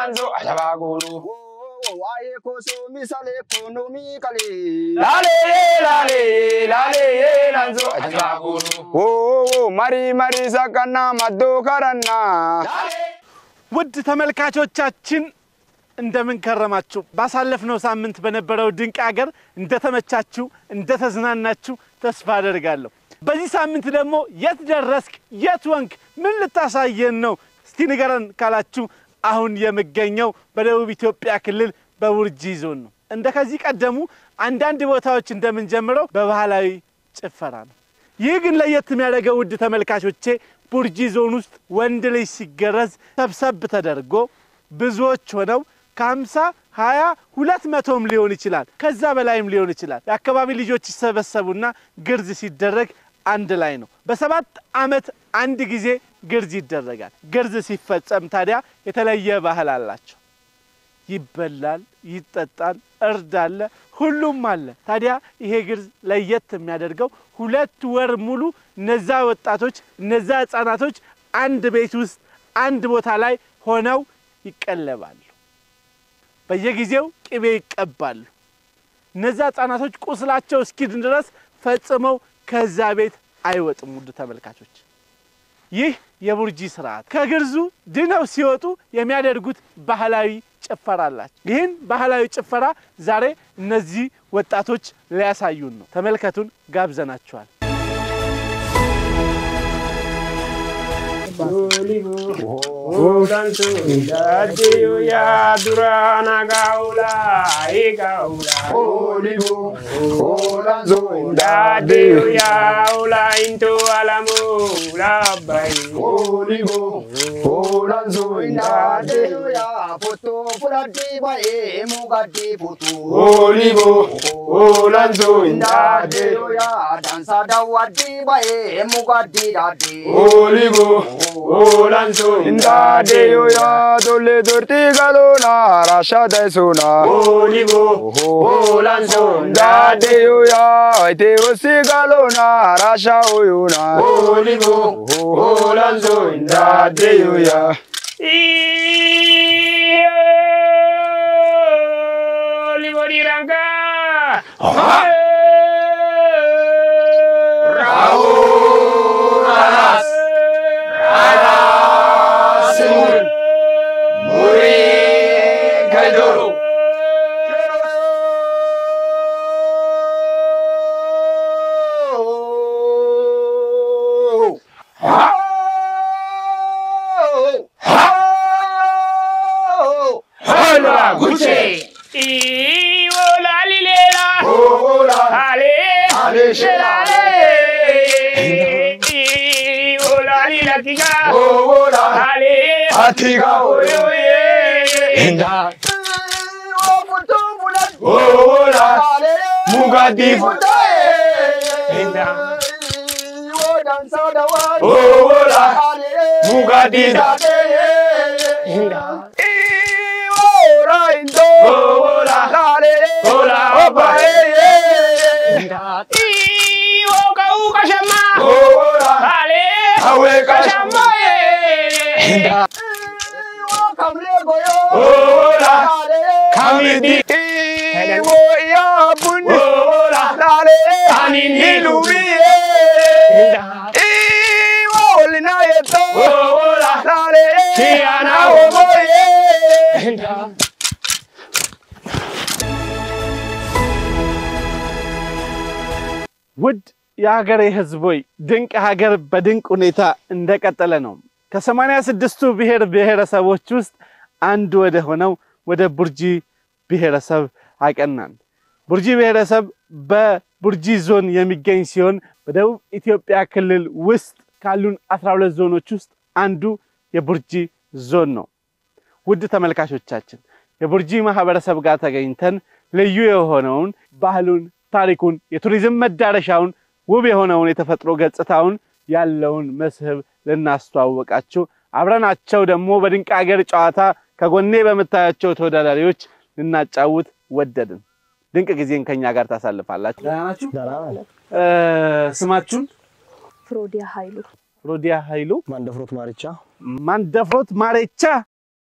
lanzo ajaba gulu. Waa'ee kosoo misalee ekonomii qalee. Lale lale lale lanzo ajaba gulu. Oo marii marii sakkanaa maddoo karannaa. ውድ ተመልካቾቻችን እንደምን ከረማችሁ? ባሳለፍነው ሳምንት በነበረው ድንቅ ሀገር እንደተመቻችሁ እንደተዝናናችሁ ተስፋ አደርጋለሁ። በዚህ ሳምንት ደግሞ የት ደረስክ? የት ወንክ? ምን ልታሳየን ነው? እስቲ ንገረን ካላችሁ አሁን የምገኘው በደቡብ ኢትዮጵያ ክልል በቡርጂ ዞን ነው። እንደ ከዚህ ቀደሙ አንዳንድ ቦታዎች እንደምንጀምረው በባህላዊ ጭፈራ ነው። ይህ ግን ለየት የሚያደርገው ውድ ተመልካቾቼ ቡርጂ ዞን ውስጥ ወንድ ልጅ ሲገረዝ ሰብሰብ ተደርጎ ብዙዎች ሆነው ከሀምሳ ሀያ ሁለት መቶም ሊሆን ይችላል ከዛ በላይም ሊሆን ይችላል። የአካባቢ ልጆች ይሰበሰቡና ግርዝ ሲደረግ አንድ ላይ ነው። በሰባት ዓመት አንድ ጊዜ ግርዝ ይደረጋል። ግርዝ ሲፈጸም ታዲያ የተለየ ባህል አላቸው። ይበላል፣ ይጠጣል፣ እርድ አለ፣ ሁሉም አለ። ታዲያ ይሄ ግርዝ ለየት የሚያደርገው ሁለት ወር ሙሉ እነዛ ወጣቶች እነዛ ሕፃናቶች አንድ ቤት ውስጥ አንድ ቦታ ላይ ሆነው ይቀለባሉ። በየጊዜው ቅቤ ይቀባሉ። እነዛ ሕፃናቶች ቁስላቸው እስኪድን ድረስ ፈጽመው ከዛ ቤት አይወጡም። ውድ ተመልካቾች ይህ የቡርጂ ስርዓት ከግርዙ ድነው ሲወጡ የሚያደርጉት ባህላዊ ጭፈራ አላቸው። ይህን ባህላዊ ጭፈራ ዛሬ እነዚህ ወጣቶች ሊያሳዩን ነው። ተመልከቱን፣ ጋብዘናቸዋል። Lanzo dadeo ya durana gaula e gaula. Olivo, olanzo, Dadeo ya ula into alamu labai. Olivo, olanzo, indade ya foto fulati bae mugati foto. Olivo, olanzo Indade indade. ya dansa dawati bae mugati dade. Olivo, olanzo Indade yo ya dole dorti galona rasha dai sona. Olivo, olanzo Indade indade. yo ya ite osi galona rasha oyuna. Olivo, olanzo indade yo ya. Olivo di ranga. Raus. Raus. Muri Gaidoro. Hola, Gucci. Y hola, Lilela. Hola. Ale, Ale, Shelale. Y hola, Lila, Tiga. Hola. Ale, Atiga, oye, oye. Inda. Hola. Mugadifu. Inda. Hola. Mugadida. Inda. Hola. Hola, opa. Inda. Y woka uka shama. Ale, Aweka shama. Inda. Hola. Kamidi. Iwo ya bundi. Hola. Lale. Anini. Ilumiye. Inda. Iwo linayeto. Hola. Lale. Kiana Omoye. Inda. ውድ የሀገሬ ሕዝቦይ ድንቅ ሀገር በድንቅ ሁኔታ እንደቀጠለ ነው። ከሰማንያ ስድስቱ ብሔር ብሔረሰቦች ውስጥ አንዱ ወደ ሆነው ወደ ቡርጂ ብሔረሰብ አቀናን። ቡርጂ ብሔረሰብ በቡርጂ ዞን የሚገኝ ሲሆን በደቡብ ኢትዮጵያ ክልል ውስጥ ካሉን 12 ዞኖች ውስጥ አንዱ የቡርጂ ዞን ነው። ውድ ተመልካቾቻችን የቡርጂ ማህበረሰብ ጋር ተገኝተን ልዩ የሆነውን ባህሉን፣ ታሪኩን፣ የቱሪዝም መዳረሻውን፣ ውብ የሆነውን የተፈጥሮ ገጽታውን ያለውን መስህብ ልናስተዋወቃችሁ አብረናቸው ደግሞ በድንቅ ሀገር ጨዋታ ከጎኔ በምታያቸው ተወዳዳሪዎች ልናጫውት ወደድን። ድንቅ ጊዜን ከኛ ጋር ታሳልፋላችሁ። ደህና ናችሁ? እ ስማችሁን? ፍሮዲያ ኃይሉ ሮዲያ ኃይሉ ማንደፍሮት ማርቻ ማንደፍሮት ማሬቻ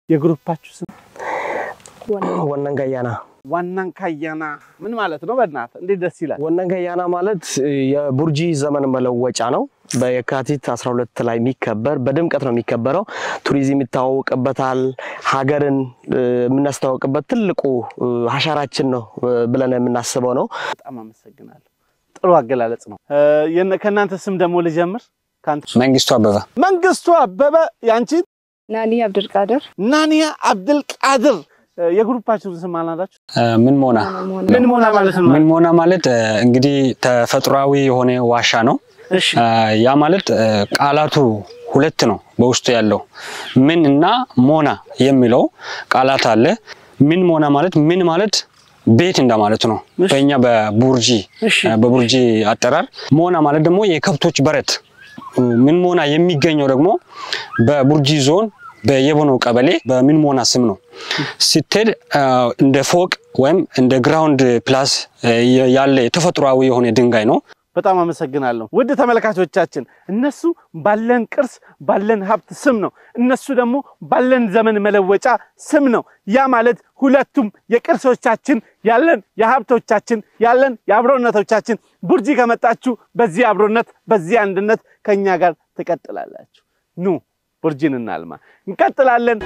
የግሩፓችሁ ስም ወነን ገያና ዋናን ካያና ምን ማለት ነው? በእናት እንዴት ደስ ይላል። ወነን ገያና ማለት የቡርጂ ዘመን መለወጫ ነው። በየካቲት 12 ላይ የሚከበር በድምቀት ነው የሚከበረው። ቱሪዝም ይታወቅበታል። ሀገርን እ፣ የምናስተዋውቅበት ትልቁ እ፣ አሻራችን ነው እ፣ ብለን የምናስበው ነው። በጣም አመሰግናለሁ። ጥሩ አገላለጽ ነው። እ፣ የነ- ከእናንተ ስም ደግሞ ልጀምር። ከአንተ መንግስቱ አበበ መንግስቱ አበበ፣ ያንቺ ናኒ አብድልቃድር ናኒያ አብድልቃድር። እ፣ የግሩፓችሁን ስም አልናዳችሁ? እ፣ ምን ሞና ምን ሞና ማለት ነው? ምን ሞና ማለት እ፣ እንግዲህ ተፈጥሯዊ የሆነ ዋሻ ነው። እሺ እ፣ ያ ማለት እ፣ ቃላቱ ሁለት ነው በውስጡ ያለው ምን እና ሞና የሚለው ቃላት አለ። ምን ሞና ማለት ምን ማለት ቤት እንደማለት ነው በእኛ በቡርጂ እሺ። እ፣ በቡርጂ አጠራር። ሞና ማለት ደግሞ የከብቶች በረት ምን ሞና የሚገኘው ደግሞ በቡርጂ ዞን በየቦኖ ቀበሌ በምን ሞና ስም ነው። ስትሄድ አ፣ እንደ ፎቅ ወይም እንደ ግራውንድ ፕላስ አ፣ ያለ ተፈጥሯዊ የሆነ ድንጋይ ነው። በጣም አመሰግናለሁ ውድ ተመልካቾቻችን። እነሱ ባለን ቅርስ ባለን ሀብት ስም ነው፣ እነሱ ደግሞ ባለን ዘመን መለወጫ ስም ነው። ያ ማለት ሁለቱም የቅርሶቻችን ያለን የሀብቶቻችን ያለን የአብሮነቶቻችን ቡርጂ ከመጣችሁ በዚህ አብሮነት በዚህ አንድነት ከእኛ ጋር ትቀጥላላችሁ። ኑ ቡርጂን እናልማ። እንቀጥላለን።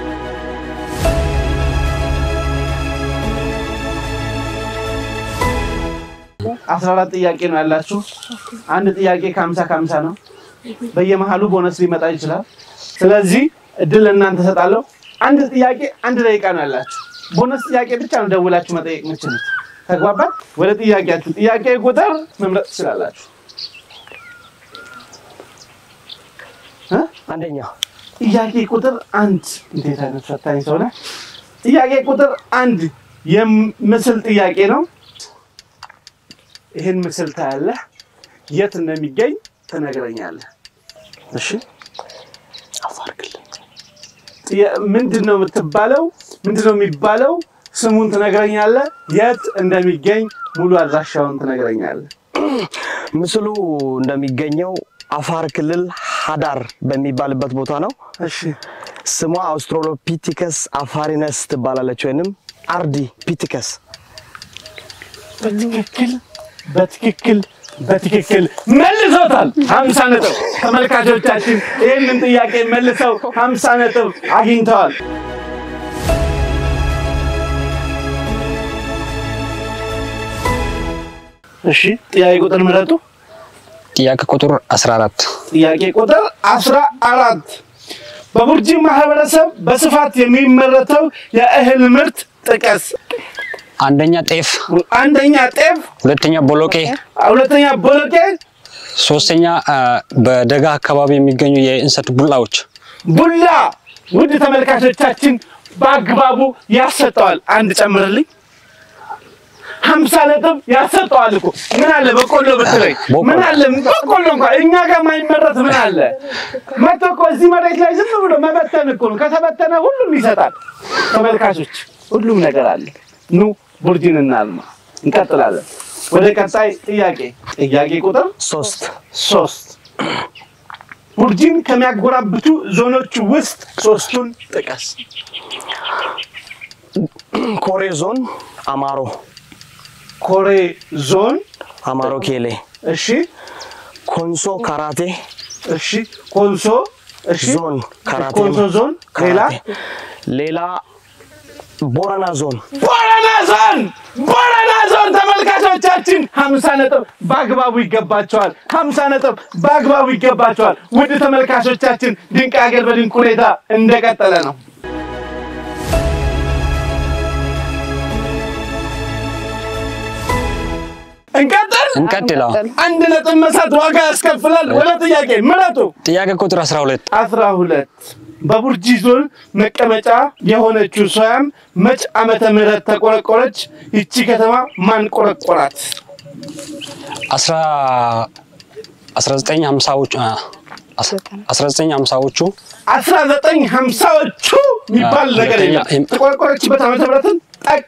አስራ አራት ጥያቄ ነው ያላችሁ። አንድ ጥያቄ ከሀምሳ ከሀምሳ ነው። በየመሀሉ ቦነስ ሊመጣ ይችላል። ስለዚህ እድል እናንተ ሰጣለሁ። አንድ ጥያቄ አንድ ደቂቃ ነው ያላችሁ። ቦነስ ጥያቄ ብቻ ነው ደውላችሁ መጠየቅ የምችሉት። ተግባባን? ወደ ጥያቄያችሁ ጥያቄ ቁጥር መምረጥ ትችላላችሁ። እ? አንደኛ ጥያቄ ቁጥር አንድ እንዴት አይነት ፈታኝ ሰው ነህ! ጥያቄ ቁጥር አንድ የምስል ጥያቄ ነው። ይህን ምስል ታያለህ። የት እንደሚገኝ ትነግረኛለህ። እሺ፣ አፋር ክልል ጥያ- ምንድን ነው የምትባለው? ምንድን ነው የሚባለው? ስሙን ትነግረኛለህ። የት እንደሚገኝ ሙሉ አድራሻውን ትነግረኛለህ። ምስሉ እንደሚገኘው አፋር ክልል ሀዳር በሚባልበት ቦታ ነው። እሺ፣ ስሟ አውስትራሎፒቲከስ አፋሪነስ ትባላለች፣ ወይንም አርዲ ፒቲከስ በትክክል በትክክል በትክክል መልሶታል። ሀምሳ ነጥብ ተመልካቾቻችን ይህንን ጥያቄ መልሰው ሀምሳ ነጥብ አግኝተዋል። እሺ ጥያቄ ቁጥር ምረጡ። ጥያቄ ቁጥር 14 ጥያቄ ቁጥር አስራ አራት በቡርጂ ማህበረሰብ በስፋት የሚመረተው የእህል ምርት ጥቀስ። አንደኛ ጤፍ፣ አንደኛ ጤፍ፣ ሁለተኛ ቦሎቄ፣ ሁለተኛ ቦሎቄ፣ ሶስተኛ አ፣ በደጋ አካባቢ የሚገኙ የእንሰት ቡላዎች። ቡላ ውድ ተመልካቾቻችን በአግባቡ ያሰጠዋል። አንድ ጨምርልኝ። ሀምሳ ነጥብ ያሰጠዋል እኮ ምን አለ በቆሎ ብትለኝ በቆሎ። ምን አለ በቆሎ እንኳን እኛ ጋር ማይመረት ምን አለ መቶ እኮ እዚህ መሬት ላይ ዝም ብሎ መበተን እኮ ነው። ከተበተነ ሁሉም ይሰጣል። ተመልካቾች ሁሉም ነገር አለ። ኑ ቡርጂን እናልማ። እንቀጥላለን ወደ ቀጣይ ጥያቄ። ጥያቄ ቁጥር ሶስት ሶስት ቡርጂን ከሚያጎራብቱ ዞኖች ውስጥ ሶስቱን ጥቀስ። ኮሬ ዞን አማሮ ኮሬ ዞን፣ አማሮ ኬሌ እሺ፣ ኮንሶ ካራቴ እሺ፣ ኮንሶ፣ እሺ፣ ዞን ካራቴ ኮንሶ ዞን፣ ሌላ ካራቴ ሌላ ቦረና ዞን ቦረና ዞን፣ ቦረና ዞን። ተመልካቾቻችን ሀምሳ ነጥብ በአግባቡ ይገባቸዋል። ሀምሳ ነጥብ በአግባቡ ይገባቸዋል። ውድ ተመልካቾቻችን ድንቅ ሀገር በድንቅ ሁኔታ እንደቀጠለ ነው። እንቀጥል። እንቀጥለው። አንድ ነጥብ መሳት ዋጋ ያስከፍላል። ወደ ጥያቄ ምረጡ። ጥያቄ ቁጥር 12 አስራ ሁለት በቡርጂ ዞን መቀመጫ የሆነችው ሶያም መች ዓመተ ምህረት ተቆረቆረች? ይቺ ከተማ ማን ቆረቆራት? 1950ዎቹ 1950ዎቹ አስራ ዘጠኝ ሀምሳዎቹ የሚባል አዎ፣ ነገር የለም። ሁለተኛ- ተቆረቆረችበት ዓመተ ምህረትን ጠቅ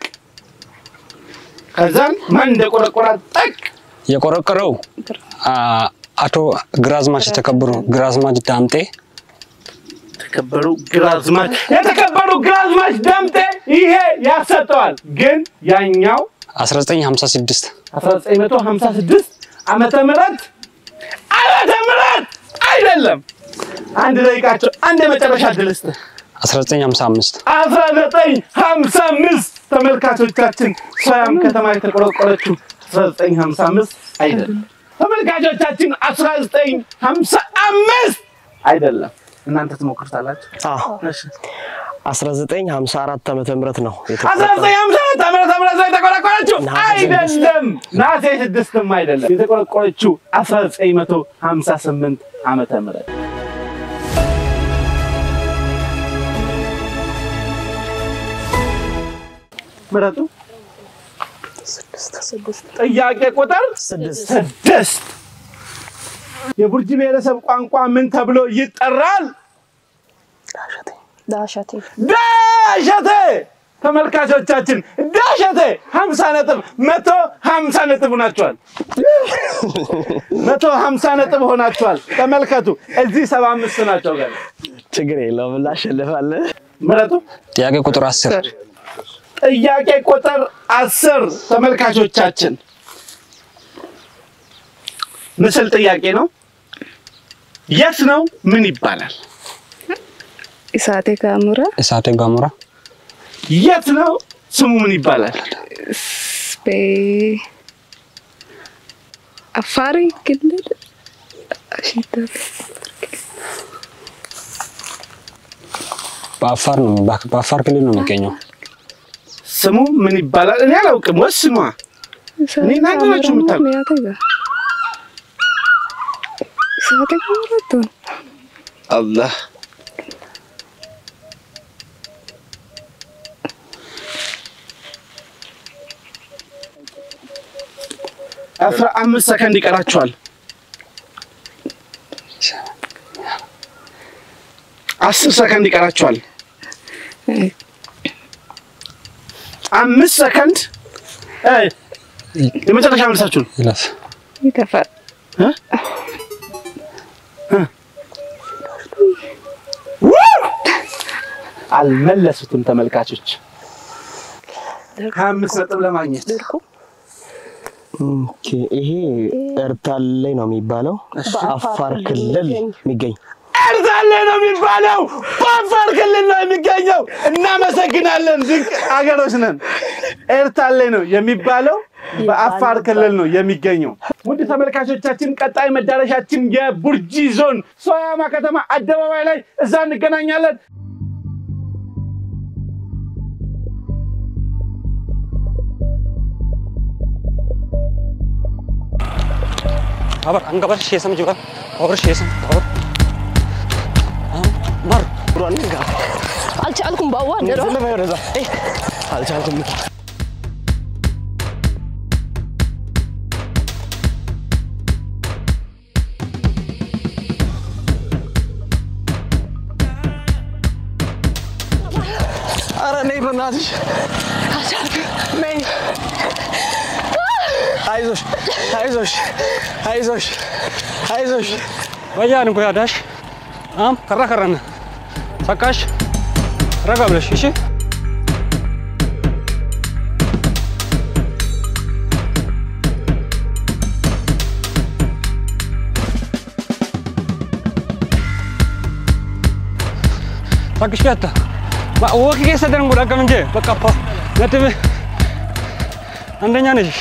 ከዛም ማን እንደቆረቆራት ጠቅ የቆረቆረው አ፣ አቶ ግራዝማች የተከበሩ ግራዝማች ዳምጤ የተከበሩ ግራዝማች የተከበሩ ግራዝማች ዳምጤ ይሄ ያሰጠዋል። ግን ያኛው 1956 1956 ዓመተ ምህረት ዓመተ ምህረት አይደለም። አንድ ደቂቃቸው አንድ የመጨረሻ ድል ስጥ 1955 1955 ተመልካቾቻችን ሶያም ከተማ የተቆረቆረችው 1955 አይደለም። ተመልካቾቻችን 1955 አይደለም። እናንተ ትሞክሩታላችሁ። አዎ እሺ 1954 ዓመተ ምህረት ነው የተቆረጠው። 1954 ዓመተ ምህረት ላይ የተቆረቆረችው አይደለም። ነሐሴ ስድስትም አይደለም። የተቆረቆረችው 1958 ዓመተ ምህረት ምረጡ። ጥያቄ ቁጥር ስድስት የቡርጂ ብሔረሰብ ቋንቋ ምን ተብሎ ይጠራል? ዳሸቴ ዳሸቴ ተመልካቾቻችን ዳሸቴ ሀምሳ ነጥብ መቶ ሀምሳ ነጥብ ሆናችኋል። መቶ ሀምሳ ነጥብ ሆናችኋል። ተመልከቱ እዚህ ሰባ አምስት ናቸው። ገና ችግር የለውም እናሸንፋለን። ምረጡ። ጥያቄ ቁጥር 10 ጥያቄ ቁጥር አስር ተመልካቾቻችን ምስል ጥያቄ ነው። የት ነው? ምን ይባላል? ኢሳቴ ካሙራ እሳተ ገሞራ የት ነው? ስሙ ምን ይባላል? በ አፋር ክልል አሽታ- በአፋር ነው በአፋር ክልል ነው የሚገኘው። ስሙ ምን ይባላል? እኔ አላውቅም። ወስኗ። እኔ እናንተ ናችሁ የምታውቁት። ሚያተ ጋ ኢሳቴ ካሙራ ትሆን አላህ አስራ አምስት ሰከንድ ይቀራችኋል። አስር ሰከንድ ይቀራችኋል። አምስት ሰከንድ እ የመጨረሻ መልሳችሁን ይለፍ ይተፋል አልመለሱትም ተመልካቾች ሀያ አምስት ነጥብ ለማግኘት ኦኬ፣ ይሄ ኤርታሌ ነው የሚባለው አፋር ክልል የሚገኝ ኤርታሌ ነው የሚባለው። በአፋር ክልል ነው የሚገኘው። እናመሰግናለን። ድንቅ አገሮች ነን። ኤርታሌ ነው የሚባለው በአፋር ክልል ነው የሚገኘው። ውድ ተመልካቾቻችን ቀጣይ መዳረሻችን የቡርጂ ዞን ሶያማ ከተማ አደባባይ ላይ እዛ እንገናኛለን። አበር አንገበር ሼሰም ጅባ አበር ሼሰም አበር ማር አልቻልኩም ባዋ ደሮ አልቻልኩም። ኧረ ነይ በእናትሽ ነይ። አይዞሽ አይዞሽ አይዞሽ አይዞሽ ወያን ጎያ ዳሽ አም ከራ ከራነ ሰቃሽ ረጋ ብለሽ እሺ ታክሽ ያታ ወኪ ከሰደን ጉዳ ቀም እንጂ በቃ ፓ ነጥብ አንደኛ ነሽ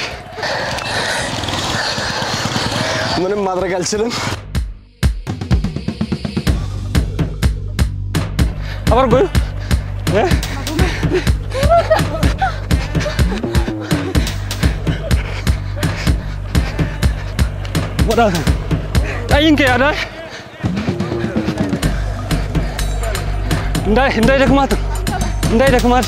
ምንም ማድረግ አልችልም። አበር ጎዩ እ ወዳ ጣይንከ ያዳሽ እንዳይ እንዳይ ደክማት እንዳይ ደክማት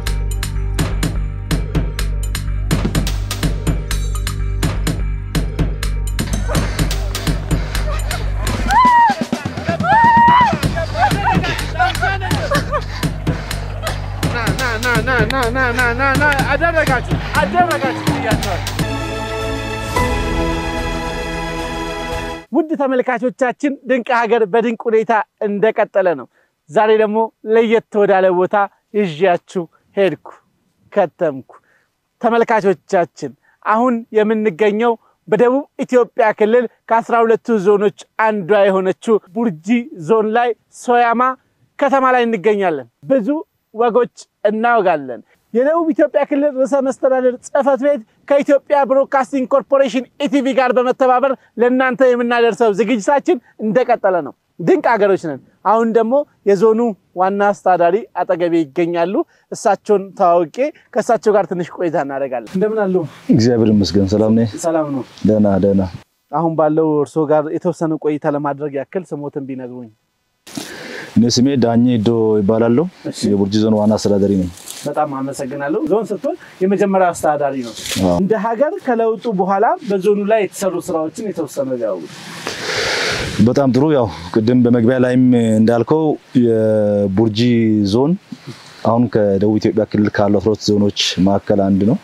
አደረጋችሁ አደረጋችሁ ብያቸዋል። ውድ ተመልካቾቻችን ድንቅ ሀገር በድንቅ ሁኔታ እንደቀጠለ ነው። ዛሬ ደግሞ ለየት ወዳለ ቦታ ይዣችሁ ሄድኩ ከተምኩ። ተመልካቾቻችን አሁን የምንገኘው በደቡብ ኢትዮጵያ ክልል ከአስራ ሁለቱ ዞኖች አንዷ የሆነችው ቡርጂ ዞን ላይ ሶያማ ከተማ ላይ እንገኛለን። ብዙ ወጎች እናወጋለን። የደቡብ ኢትዮጵያ ክልል ርዕሰ መስተዳደር ጽሕፈት ቤት ከኢትዮጵያ ብሮድካስቲንግ ኮርፖሬሽን ኢቲቪ ጋር በመተባበር ለእናንተ የምናደርሰው ዝግጅታችን እንደቀጠለ ነው። ድንቅ ሀገሮች ነን። አሁን ደግሞ የዞኑ ዋና አስተዳዳሪ አጠገቤ ይገኛሉ። እሳቸውን ተዋውቄ ከእሳቸው ጋር ትንሽ ቆይታ እናደርጋለን። እንደምን አሉ? እግዚአብሔር ይመስገን ሰላም ነኝ። ሰላም ነው። ደህና ደህና። አሁን ባለው እርስዎ ጋር የተወሰነ ቆይታ ለማድረግ ያክል ስሞትን ቢነግሩኝ። እኔ ስሜ ዳኜ ዶ ይባላለሁ። የቡርጂ ዞን ዋና አስተዳዳሪ ነኝ። በጣም አመሰግናለሁ። ዞን ስትሆን የመጀመሪያ አስተዳዳሪ ነው። አዎ። እንደ ሀገር ከለውጡ በኋላ በዞኑ ላይ የተሰሩ ስራዎችን የተወሰነ ያው በጣም ጥሩ። ያው ቅድም በመግቢያ ላይም እንዳልከው የቡርጂ ዞን አሁን ከደቡብ ኢትዮጵያ ክልል ካሉ አስራ ሁለት ዞኖች መካከል አንድ ነው።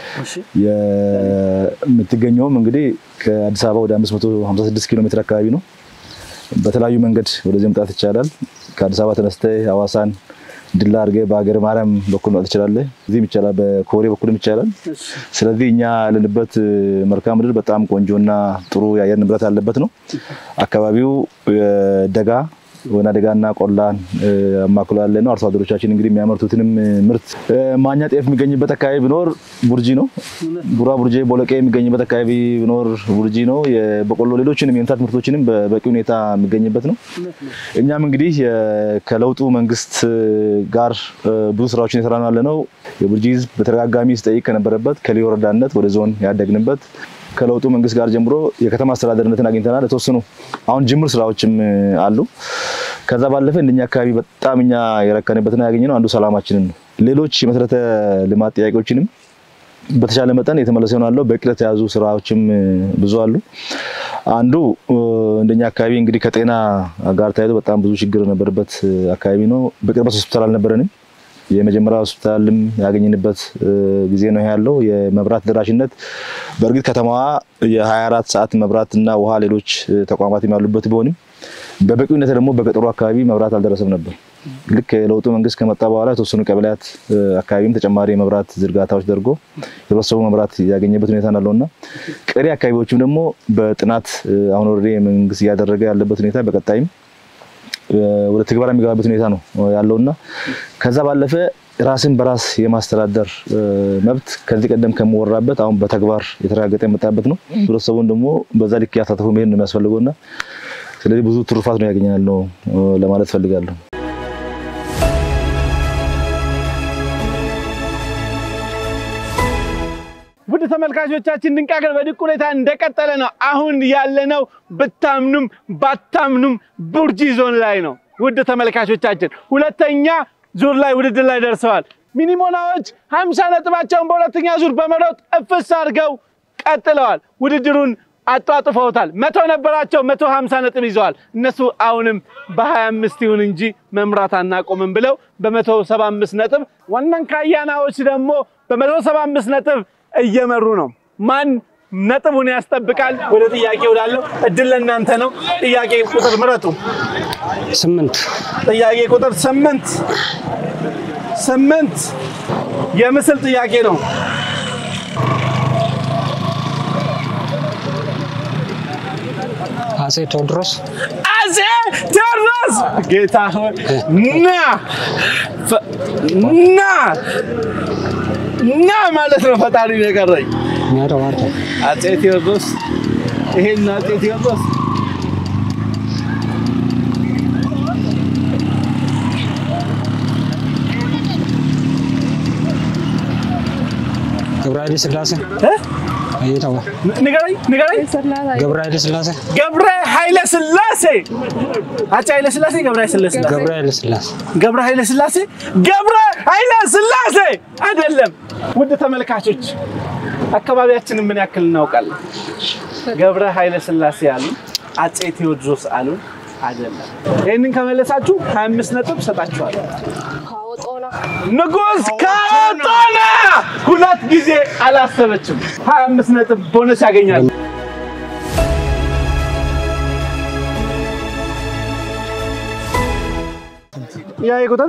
የምትገኘውም እንግዲህ ከአዲስ አበባ ወደ 556 ኪሎ ሜትር አካባቢ ነው። በተለያዩ መንገድ ወደዚህ መምጣት ይቻላል። ከአዲስ አበባ ተነስተህ ሐዋሳን ድላ አድርገህ በሀገረ ማርያም በኩል መጣት ትችላለህ። እዚህም ይቻላል፣ በኮሬ በኩልም ይቻላል። ስለዚህ እኛ ያለንበት መልክዓ ምድር በጣም ቆንጆና ጥሩ የአየር ንብረት ያለበት ነው። አካባቢው ደጋ ወይና ደጋና ቆላን አማክሎ ያለ ነው። አርሶ አደሮቻችን እንግዲህ የሚያመርቱትንም ምርት ማኛ ጤፍ የሚገኝበት አካባቢ ቢኖር ቡርጂ ነው። ቡራ ቡርጄ፣ ቦለቄ የሚገኝበት አካባቢ ቢኖር ቡርጂ ነው። የበቆሎ ሌሎችንም የእንስሳት ምርቶችንም በበቂ ሁኔታ የሚገኝበት ነው። እኛም እንግዲህ የ- ከለውጡ መንግስት ጋር ብዙ ስራዎችን የሰራ ነው ያለ ነው። የቡርጂ ህዝብ በተደጋጋሚ ሲጠይቅ ከነበረበት ከልዩ ወረዳነት ወደ ዞን ያደግንበት ከለውጡ መንግስት ጋር ጀምሮ የከተማ አስተዳደርነትን አግኝተናል። የተወሰኑ አሁን ጅምር ስራዎችም አሉ። ከዛ ባለፈ እንደኛ አካባቢ በጣም እኛ የረከንበትና ያገኘነው አንዱ ሰላማችንን ነው። ሌሎች የመሰረተ ልማት ጥያቄዎችንም በተሻለ መጠን የተመለሰ ይሆናል። በቅድ የተያዙ ስራዎችም ብዙ አሉ። አንዱ እንደኛ አካባቢ እንግዲህ ከጤና ጋር ተያይዞ በጣም ብዙ ችግር የነበረበት አካባቢ ነው። በቅርበት ሆስፒታል አልነበረንም። የመጀመሪያ ሆስፒታልም ያገኘንበት ጊዜ ነው ይሄ ያለው። የመብራት ደራሽነት በእርግጥ ከተማዋ የ24 ሰዓት መብራትና ውሃ ሌሎች ተቋማትም ያሉበት ቢሆንም በበቂ ሁኔታ ደግሞ በገጠሩ አካባቢ መብራት አልደረሰም ነበር። ልክ የለውጡ መንግስት ከመጣ በኋላ የተወሰኑ ቀበሌያት አካባቢም ተጨማሪ የመብራት ዝርጋታዎች ደርጎ ህብረተሰቡ መብራት ያገኘበት ሁኔታ ናለውና ቀሪ አካባቢዎችም ደግሞ በጥናት አሁን ወደ መንግስት እያደረገ ያለበት ሁኔታ በቀጣይም ወደ ትግበራ የሚገባበት ሁኔታ ነው ያለውና ከዛ ባለፈ ራስን በራስ የማስተዳደር መብት ከዚህ ቀደም ከመወራበት አሁን በተግባር የተረጋገጠ የመጣበት ነው። ህብረተሰቡን ደግሞ በዛ ልክ ያሳተፉ መሄድ ነው የሚያስፈልገውና ስለዚህ ብዙ ትሩፋት ነው ያገኘናል ነው ለማለት ፈልጋለሁ። ውድ ተመልካቾቻችን ድንቅ ሀገር በድንቅ ሁኔታ እንደቀጠለ ነው። አሁን ያለነው ብታምኑም ባታምኑም ቡርጂ ዞን ላይ ነው። ውድ ተመልካቾቻችን ሁለተኛ ዙር ላይ ውድድር ላይ ደርሰዋል። ሚኒሞናዎች ሀምሳ ነጥባቸውን በሁለተኛ ዙር በመሮጥ እፍስ አድርገው ቀጥለዋል። ውድድሩን አጧጥፈውታል። መቶ ነበራቸው፣ መቶ ሀምሳ ነጥብ ይዘዋል። እነሱ አሁንም በሀያ አምስት ይሁን እንጂ መምራት አናቆምም ብለው በመቶ ሰባ አምስት ነጥብ ዋናን ካያናዎች ደግሞ በመቶ ሰባ አምስት ነጥብ እየመሩ ነው። ማን ነጥቡን ያስጠብቃል? ወደ ጥያቄ ወዳለው እድል ለእናንተ ነው። ጥያቄ ቁጥር ምረጡ። ስምንት ጥያቄ ቁጥር ስምንት ስምንት የምስል ጥያቄ ነው። አጼ ቴዎድሮስ አጼ ቴዎድሮስ ጌታ ሆይ ና ፈ- ና ና ማለት ነው። ፈጣሪ ነው የቀረኝ። ሚያደዋርተ አጼ ቴዎድሮስ ይሄን አጼ ቴዎድሮስ ገብረ ኃይለ ሥላሴ እ? አይታወ ንገረኝ ንገረኝ። ገብረ ኃይለ ሥላሴ ገብረ ኃይለ ሥላሴ አፄ ኃይለ ሥላሴ ገብረ ኃይለ ሥላሴ ገብረ ኃይለ ሥላሴ ገብረ ኃይለ ሥላሴ ገብረ ኃይለ ሥላሴ አይደለም። ውድ ተመልካቾች አካባቢያችንን ምን ያክል እናውቃለን? ገብረ ኃይለ ሥላሴ አሉ፣ አፄ ቴዎድሮስ አሉ አይደለም። ይህንን ከመለሳችሁ 25 ነጥብ ሰጣችኋል። ንጉስ ካቶና ሁለት ጊዜ አላሰበችም። 25 ነጥብ ቦነስ ያገኛል። ጥያቄ ቁጥር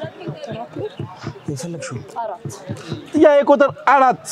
ጥያቄ ቁጥር አራት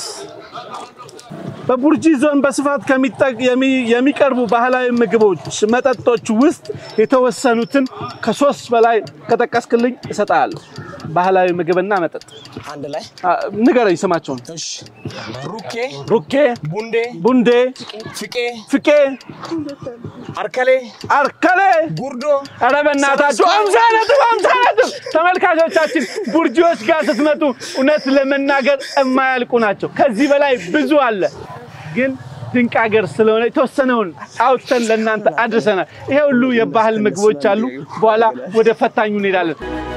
በቡርጂ ዞን በስፋት ከሚጠቅ- የሚ- የሚቀርቡ ባህላዊ ምግቦች፣ መጠጦች ውስጥ የተወሰኑትን ከሶስት በላይ ከጠቀስክልኝ እሰጥሃለሁ። ባህላዊ ምግብና መጠጥ አንድ ላይ አ፣ ንገረኝ ስማቸውን። እሺ ሩኬ ሩኬ፣ ቡንዴ ቡንዴ፣ ፍቄ ፍቄ፣ አርከሌ አርከሌ ጉርዶ ኧረ በእናታችሁ አምሳ ነጥብ አምሳ ነጥብ። ተመልካቾቻችን ቡርጂዎች ጋር ስትመጡ እውነት ለመናገር የማያልቁ ናቸው። ከዚህ በላይ ብዙ አለ፣ ግን ድንቅ ሀገር ስለሆነ የተወሰነውን አውጥተን ለእናንተ አድርሰናል። ይሄ ሁሉ የባህል ምግቦች አሉ። በኋላ ወደ ፈታኙ እንሄዳለን።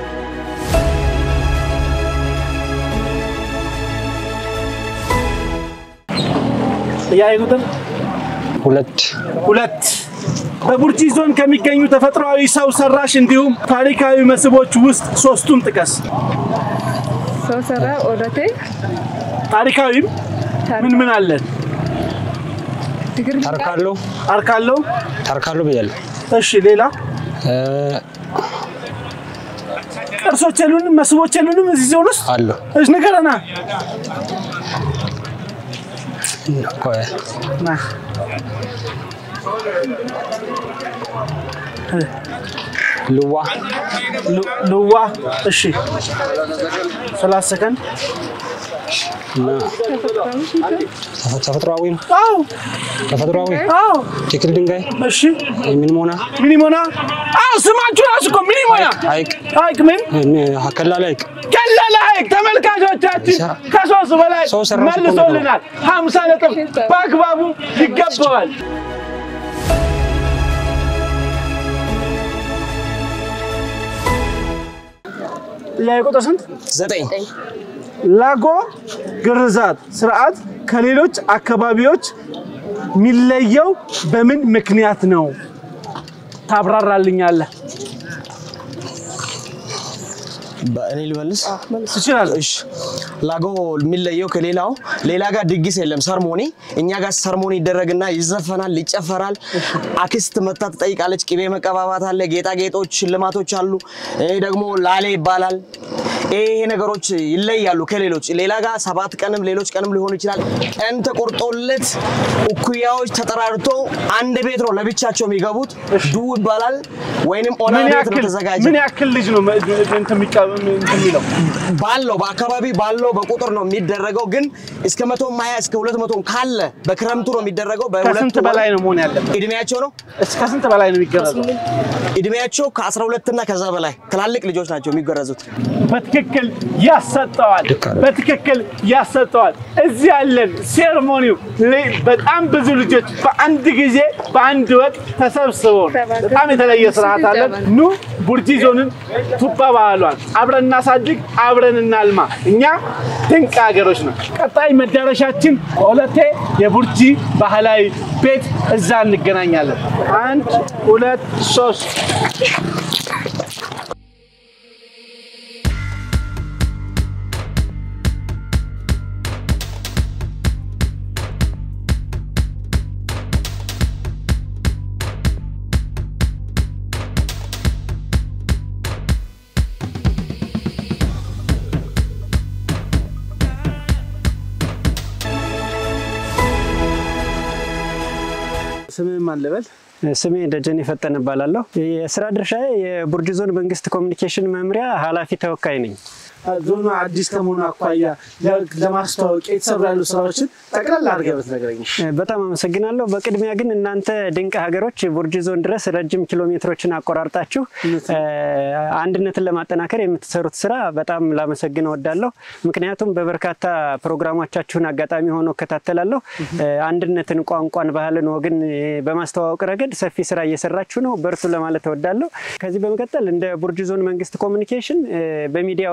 ጥያቄ ቁጥር ሁለት ሁለት በቡርጂ ዞን ከሚገኙ ተፈጥሯዊ ሰው ሰራሽ እንዲሁም ታሪካዊ መስህቦች ውስጥ ሶስቱን ጥቀስ። ሰው ሰራ ኦዳቴ ታሪካዊም ምን ምን አለን? ድግር ታርካሎ አርካለው። ታርካሎ ብያለሁ። እሺ፣ ሌላ እ፣ ቅርሶች የሉንም? መስህቦች የሉንም እዚህ ዞን ውስጥ? አሉ እሺ፣ ንገረና። ቆይ፣ ና። ልዋ ሉ- ልዋ። እሺ፣ ሰላሳ ሰከንድ። እና ተፈ- ተፈጥሯዊ ነው። አዎ፣ ተፈጥሯዊ አዎ። ትክል ድንጋይ እሺ፣ የሚንሞና ሚኒሞና። አዎ፣ ስማችሁ ራሱ እኮ ሚኒሞና። ሐይቅ ሐይቅ ምን ከላላ ሐይቅ ቀላል ሐይቅ ተመልካቾቻችን ከሶስት በላይ ሰው ሰራሽ እኮ ነው። መልሶልናል። ሀምሳ ነጥብ በአግባቡ ይገባዋል። ጥያቄ ቁጥር ስንት? ዘጠኝ ላጎ ግርዛት ስርዓት ከሌሎች አካባቢዎች የሚለየው በምን ምክንያት ነው? ታብራራልኛለህ? በእኔ ልመልስ ትችላለህ። እሺ ላጎ የሚለየው ከሌላው ሌላ ጋር ድግስ የለም ሰርሞኒ እኛ ጋር ሰርሞኒ ይደረግና ይዘፈናል ይጨፈራል አክስት መታ ትጠይቃለች ቅቤ መቀባባት አለ ጌጣጌጦች ሽልማቶች አሉ ይሄ ደግሞ ላሌ ይባላል ይሄ ይሄ ነገሮች ይለያሉ ከሌሎች ሌላ ጋር ሰባት ቀንም ሌሎች ቀንም ሊሆኑ ይችላል ቀን ተቆርጦለት እኩያዎች ተጠራርቶ አንድ ቤት ነው ለብቻቸው የሚገቡት ዱ ይባላል ወይንም ኦና ምን ቤት ነው ያክል ተዘጋጀ ምን ያክል ልጅ ነው መ- እንትን የሚቀ- እንትን የሚለው? ባለው በአካባቢ ባለው በቁጥር ነው የሚደረገው። ግን እስከ መቶ ሀያ እስከ ሁለት መቶ ካለ በክረምቱ ነው የሚደረገው። በሁለት ከስንት ወር በላይ ነው መሆን ያለበት? እድሜያቸው ነው እስከ ስንት በላይ ነው የሚገረዘው? እድሜያቸው ከ12 እና ከዛ በላይ ትላልቅ ልጆች ናቸው የሚገረዙት። በትክክል ያሰጠዋል። በትክክል ያሰጠዋል። እዚህ ያለን ሴርሞኒው ለ- በጣም ብዙ ልጆች በአንድ ጊዜ በአንድ ወቅት ተሰብስበው ነው። በጣም የተለየ ስርዓት አለን። ኑ ቡርጂ ዞንን ቱባ ባህሏን አብረን እናሳድግ፣ አብረን እናልማ። እኛ ድንቅ ሀገሮች ነው። ቀጣይ መዳረሻችን ሆለቴ የቡርጂ ባህላዊ ቤት፣ እዛ እንገናኛለን። አንድ ሁለት ሶስት ስምህ ማን ልበል? ስሜ ደጀን የፈጠን እባላለሁ። የስራ ድርሻዬ የቡርጂ ዞን መንግስት ኮሚኒኬሽን መምሪያ ኃላፊ ተወካይ ነኝ። ዞኑ አዲስ ከመሆኑ አኳያ ለ- ለማስተዋወቅ የተሰሩ ያሉ ስራዎችን ጠቅላላ አድርገህ ብትነግረኝ። በጣም አመሰግናለሁ። በቅድሚያ ግን እናንተ ድንቅ ሀገሮች ቡርጂ ዞን ድረስ ረጅም ኪሎ ሜትሮችን አቆራርጣችሁ እ፣ አንድነትን ለማጠናከር የምትሰሩት ስራ በጣም ላመሰግን እወዳለሁ። ምክንያቱም በበርካታ ፕሮግራሞቻችሁን አጋጣሚ ሆኖ እከታተላለሁ። እ፣ አንድነትን፣ ቋንቋን፣ ባህልን፣ ወግን እ፣ በማስተዋወቅ ረገድ ሰፊ ስራ እየሰራችሁ ነው። በርቱ ለማለት እወዳለሁ። ከዚህ በመቀጠል እንደ ቡርጂ ዞን መንግስት ኮሚኒኬሽን እ፣ በሚዲያው ዘርፍ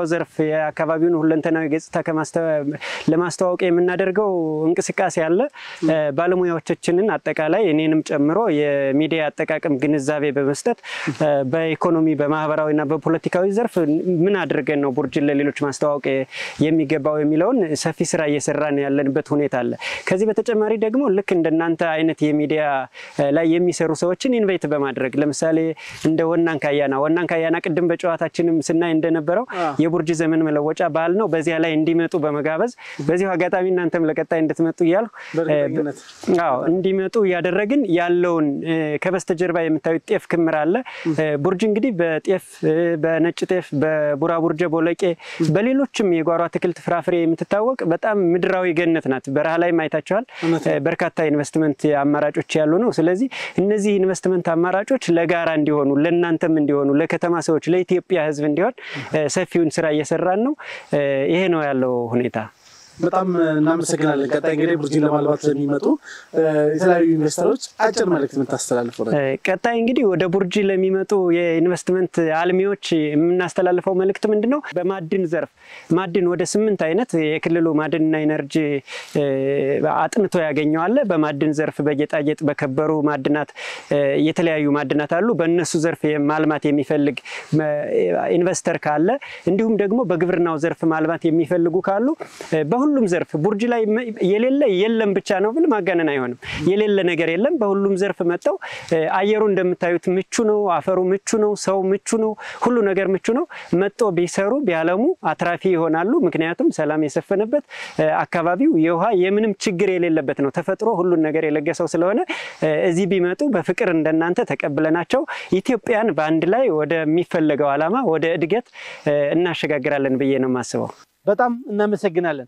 የአካባቢውን ሁለንተናዊ ገጽታ ከማስተ- ለማስተዋወቅ የምናደርገው እንቅስቃሴ አለ። እ፣ ባለሙያዎቻችንን አጠቃላይ እኔንም ጨምሮ የሚዲያ አጠቃቀም ግንዛቤ በመስጠት እ፣ በኢኮኖሚ በማህበራዊና በፖለቲካዊ ዘርፍ ምን አድርገን ነው ቡርጅን ለሌሎች ማስተዋወቅ የሚገባው የሚለውን ሰፊ ስራ እየሰራን ያለንበት ሁኔታ አለ። ከዚህ በተጨማሪ ደግሞ ልክ እንደናንተ አይነት የሚዲያ እ፣ ላይ የሚሰሩ ሰዎችን ኢንቫይት በማድረግ ለምሳሌ እንደ ወናን ካያና ወናን ካያና ቅድም በጨዋታችንም ስናይ እንደነበረው የቡርጅ ዘመን መለወጫ በዓል ነው። በዚያ ላይ እንዲመጡ በመጋበዝ በዚሁ አጋጣሚ እናንተም ለቀጣይ እንድትመጡ እያልኩ በእርግጠኝነት። እ፣ አዎ እንዲመጡ እያደረግን ያለውን እ፣ ከበስተጀርባ የምታዩት ጤፍ ክምር አለ። እ፣ ቡርጅ እንግዲህ በጤፍ እ፣ በነጭ ጤፍ፣ በቡራቡርጀ ቦለቄ፣ በሌሎችም የጓሮ አትክልት ፍራፍሬ የምትታወቅ በጣም ምድራዊ ገነት ናት። በረሃ ላይ አይታችኋል። እ፣ በርካታ ኢንቨስትመንት አማራጮች ያሉ ነው። ስለዚህ እነዚህ ኢንቨስትመንት አማራጮች ለጋራ እንዲሆኑ ለእናንተም እንዲሆኑ ለከተማ ሰዎች ለኢትዮጵያ ሕዝብ እንዲሆን እ፣ ሰፊውን ስራ እየሰራን ነው። እ፣ ይሄ ነው ያለው ሁኔታ። በጣም እናመሰግናለን። ቀጣይ እንግዲህ ቡርጂን ለማልማት ለሚመጡ እ፣ የተለያዩ ኢንቨስተሮች አጭር መልእክት የምታስተላልፈው ነገር ቀጣይ እንግዲህ ወደ ቡርጂ ለሚመጡ የኢንቨስትመንት አልሚዎች የምናስተላልፈው መልእክት ምንድን ነው? በማዕድን ዘርፍ ማዕድን ወደ ስምንት አይነት የክልሉ ማዕድንና ኢነርጂ እ፣ አጥንቶ ያገኘዋለ። በማዕድን ዘርፍ በጌጣጌጥ በከበሩ ማዕድናት እ፣ የተለያዩ ማዕድናት አሉ። በእነሱ ዘርፍ ማልማት የሚፈልግ እ፣ ኢንቨስተር ካለ እንዲሁም ደግሞ በግብርናው ዘርፍ ማልማት የሚፈልጉ ካሉ እ፣ በሁሉም ዘርፍ ቡርጂ ላይ መ- የሌለ የለም ብቻ ነው ብል ማጋነን አይሆንም። የሌለ ነገር የለም። በሁሉም ዘርፍ መጥተው እ፣ አየሩ እንደምታዩት ምቹ ነው። አፈሩ ምቹ ነው። ሰው ምቹ ነው። ሁሉ ነገር ምቹ ነው። መጥቶ ቢሰሩ ቢያለሙ አትራፊ ይሆናሉ። ምክንያቱም ሰላም የሰፈነበት እ፣ አካባቢው የውሃ የምንም ችግር የሌለበት ነው። ተፈጥሮ ሁሉን ነገር የለገሰው ስለሆነ እ፣ እዚህ ቢመጡ በፍቅር እንደናንተ ተቀብለናቸው ኢትዮጵያን በአንድ ላይ ወደሚፈለገው ዓላማ ወደ እድገት እ፣ እናሸጋግራለን ብዬ ነው የማስበው። በጣም እናመሰግናለን።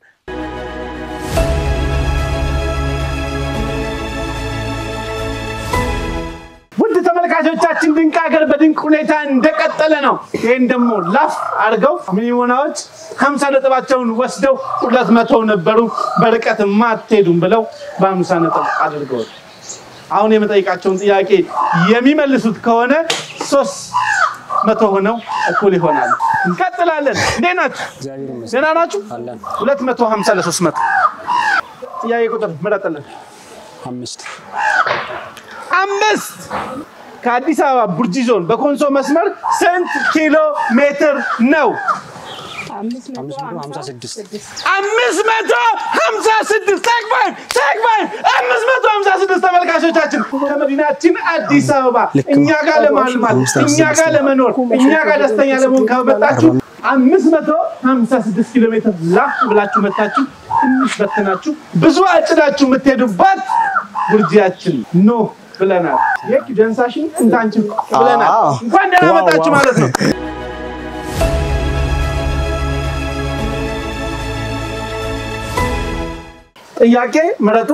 ውድ ተመልካቾቻችን ድንቅ ሀገር በድንቅ ሁኔታ እንደቀጠለ ነው። ይህን ደግሞ ላፍ አድርገው ሚሊዮናዎች ሀምሳ ነጥባቸውን ወስደው ሁለት መቶ ነበሩ በርቀት አትሄዱም ብለው በሀምሳ ነጥብ አድርገዋል። አሁን የመጠይቃቸውን ጥያቄ የሚመልሱት ከሆነ ሶስት መቶ ሆነው እኩል ይሆናሉ። እንቀጥላለን። እንዴት ናችሁ? ደህና ናችሁ? ሁለት መቶ ሀምሳ ለሶስት መቶ ጥያቄ ቁጥር ምረጥልን። አምስት አምስት ከአዲስ አበባ ቡርጂ ዞን በኮንሶ መስመር ስንት ኪሎ ሜትር ነው? አምስት መቶ አምስት መቶ ሀምሳ ሀምሳ ስድስት አምስት መቶ ሀምሳ ስድስት ተግባር ተግባር አምስት መቶ ሀምሳ ስድስት ተመልካቾቻችን ከመዲናችን አዲስ አበባ እኛ ጋር ለማልማት እኛ ጋር ለመኖር እኛ ጋር ደስተኛ ለመሆን ከመጣችሁ አምስት መቶ ሀምሳ ስድስት ኪሎ ሜትር ላፍ ብላችሁ መታችሁ ትንሽ በትናችሁ ብዙ አጭዳችሁ የምትሄዱባት ቡርጂያችን ኖ ብለናል። የክ ደንሳሽን እንታንችን ብለናል። አዎ። እንኳን ደህና ዋው፣ መጣችሁ ዋው። ማለት ነው። ጥያቄ ምረጡ።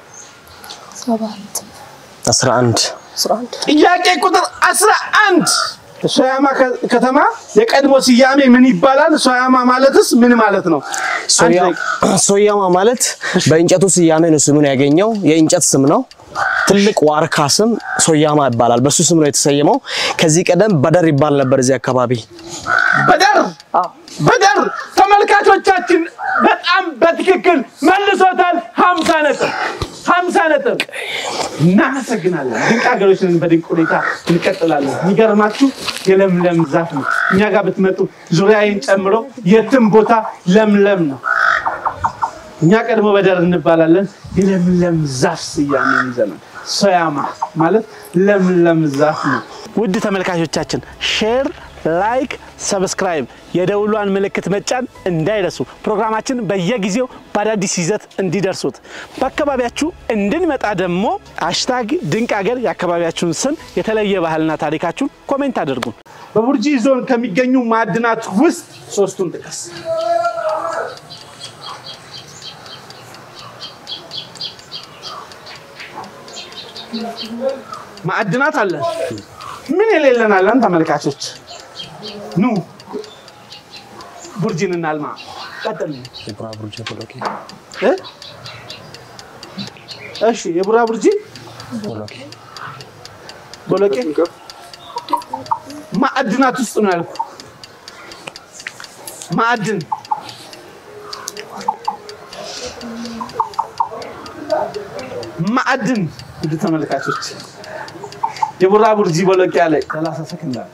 አስራ አንድ ጥያቄ ቁጥር 11 ሶያማ ከ- ከተማ የቀድሞ ስያሜ ምን ይባላል? ሶያማ ማለትስ ምን ማለት ነው? አንድ ሶያ- ደቂቃ። ሶያማ ማለት በእንጨቱ ስያሜ ነው ስሙን ያገኘው። የእንጨት ስም ነው። ትልቅ ዋርካ ስም ሶያማ ይባላል። በሱ ስም ነው የተሰየመው። ከዚህ ቀደም በደር ይባል ነበር እዚህ አካባቢ። በደር በደር ተመልካቾቻችን በጣም በትክክል መልሶታል። 50 ነጥብ 50 ነጥብ። እናመሰግናለን። ድንቅ ሀገሮችን በድንቅ ሁኔታ እንቀጥላለን። የሚገርማችሁ የለምለም ዛፍ ነው። እኛ ጋር ብትመጡ ዙሪያዬን ጨምሮ የትም ቦታ ለምለም ነው። እኛ ቀድሞ በደር እንባላለን። የለምለም ዛፍ ስያሜ ይዘናል። ሶያማ ማለት ለምለም ዛፍ ነው። ውድ ተመልካቾቻችን ሼር፣ ላይክ፣ ሰብስክራይብ የደውሏን ምልክት መጫን እንዳይረሱ። ፕሮግራማችን በየጊዜው በአዳዲስ ይዘት እንዲደርሱት በአካባቢያችሁ እንድንመጣ ደግሞ ሃሽታግ ድንቅ ሀገር የአካባቢያችሁን ስም የተለየ ባህልና ታሪካችሁን ኮሜንት አድርጉን። በቡርጂ ዞን ከሚገኙ ማዕድናት ውስጥ ሶስቱን ጥቀስ። ማዕድናት አለን። ምን የሌለን አለን? ተመልካቾች ኑ ቡርጂን እናልማ። ቀጥል። እ? እሺ የቡራ ቡርጂ ቦሎቄ ማዕድናት ውስጥ ነው ያልኩ። ማዕድን ማዕድን ውድ ተመልካቾች የቡራቡርጂ ቦሎቂያ ላይ 30 ሰከንድ አለ።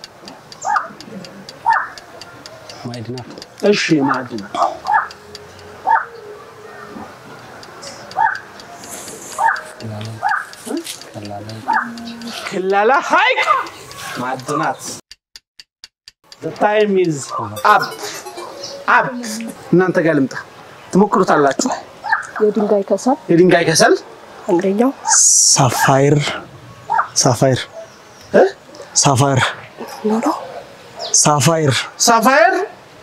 ማዕድናት እሺ ማዕድን ክላላ ሐይቅ ማዕድናት The time is up. up. እናንተ ጋር ልምጣ ትሞክሩታላችሁ። የድንጋይ ከሰል የድንጋይ ከሰል አንደኛው ሳፋይር ሳፋይር እ? ሳፋይር ኖሮ ሳፋይር ሳፋየር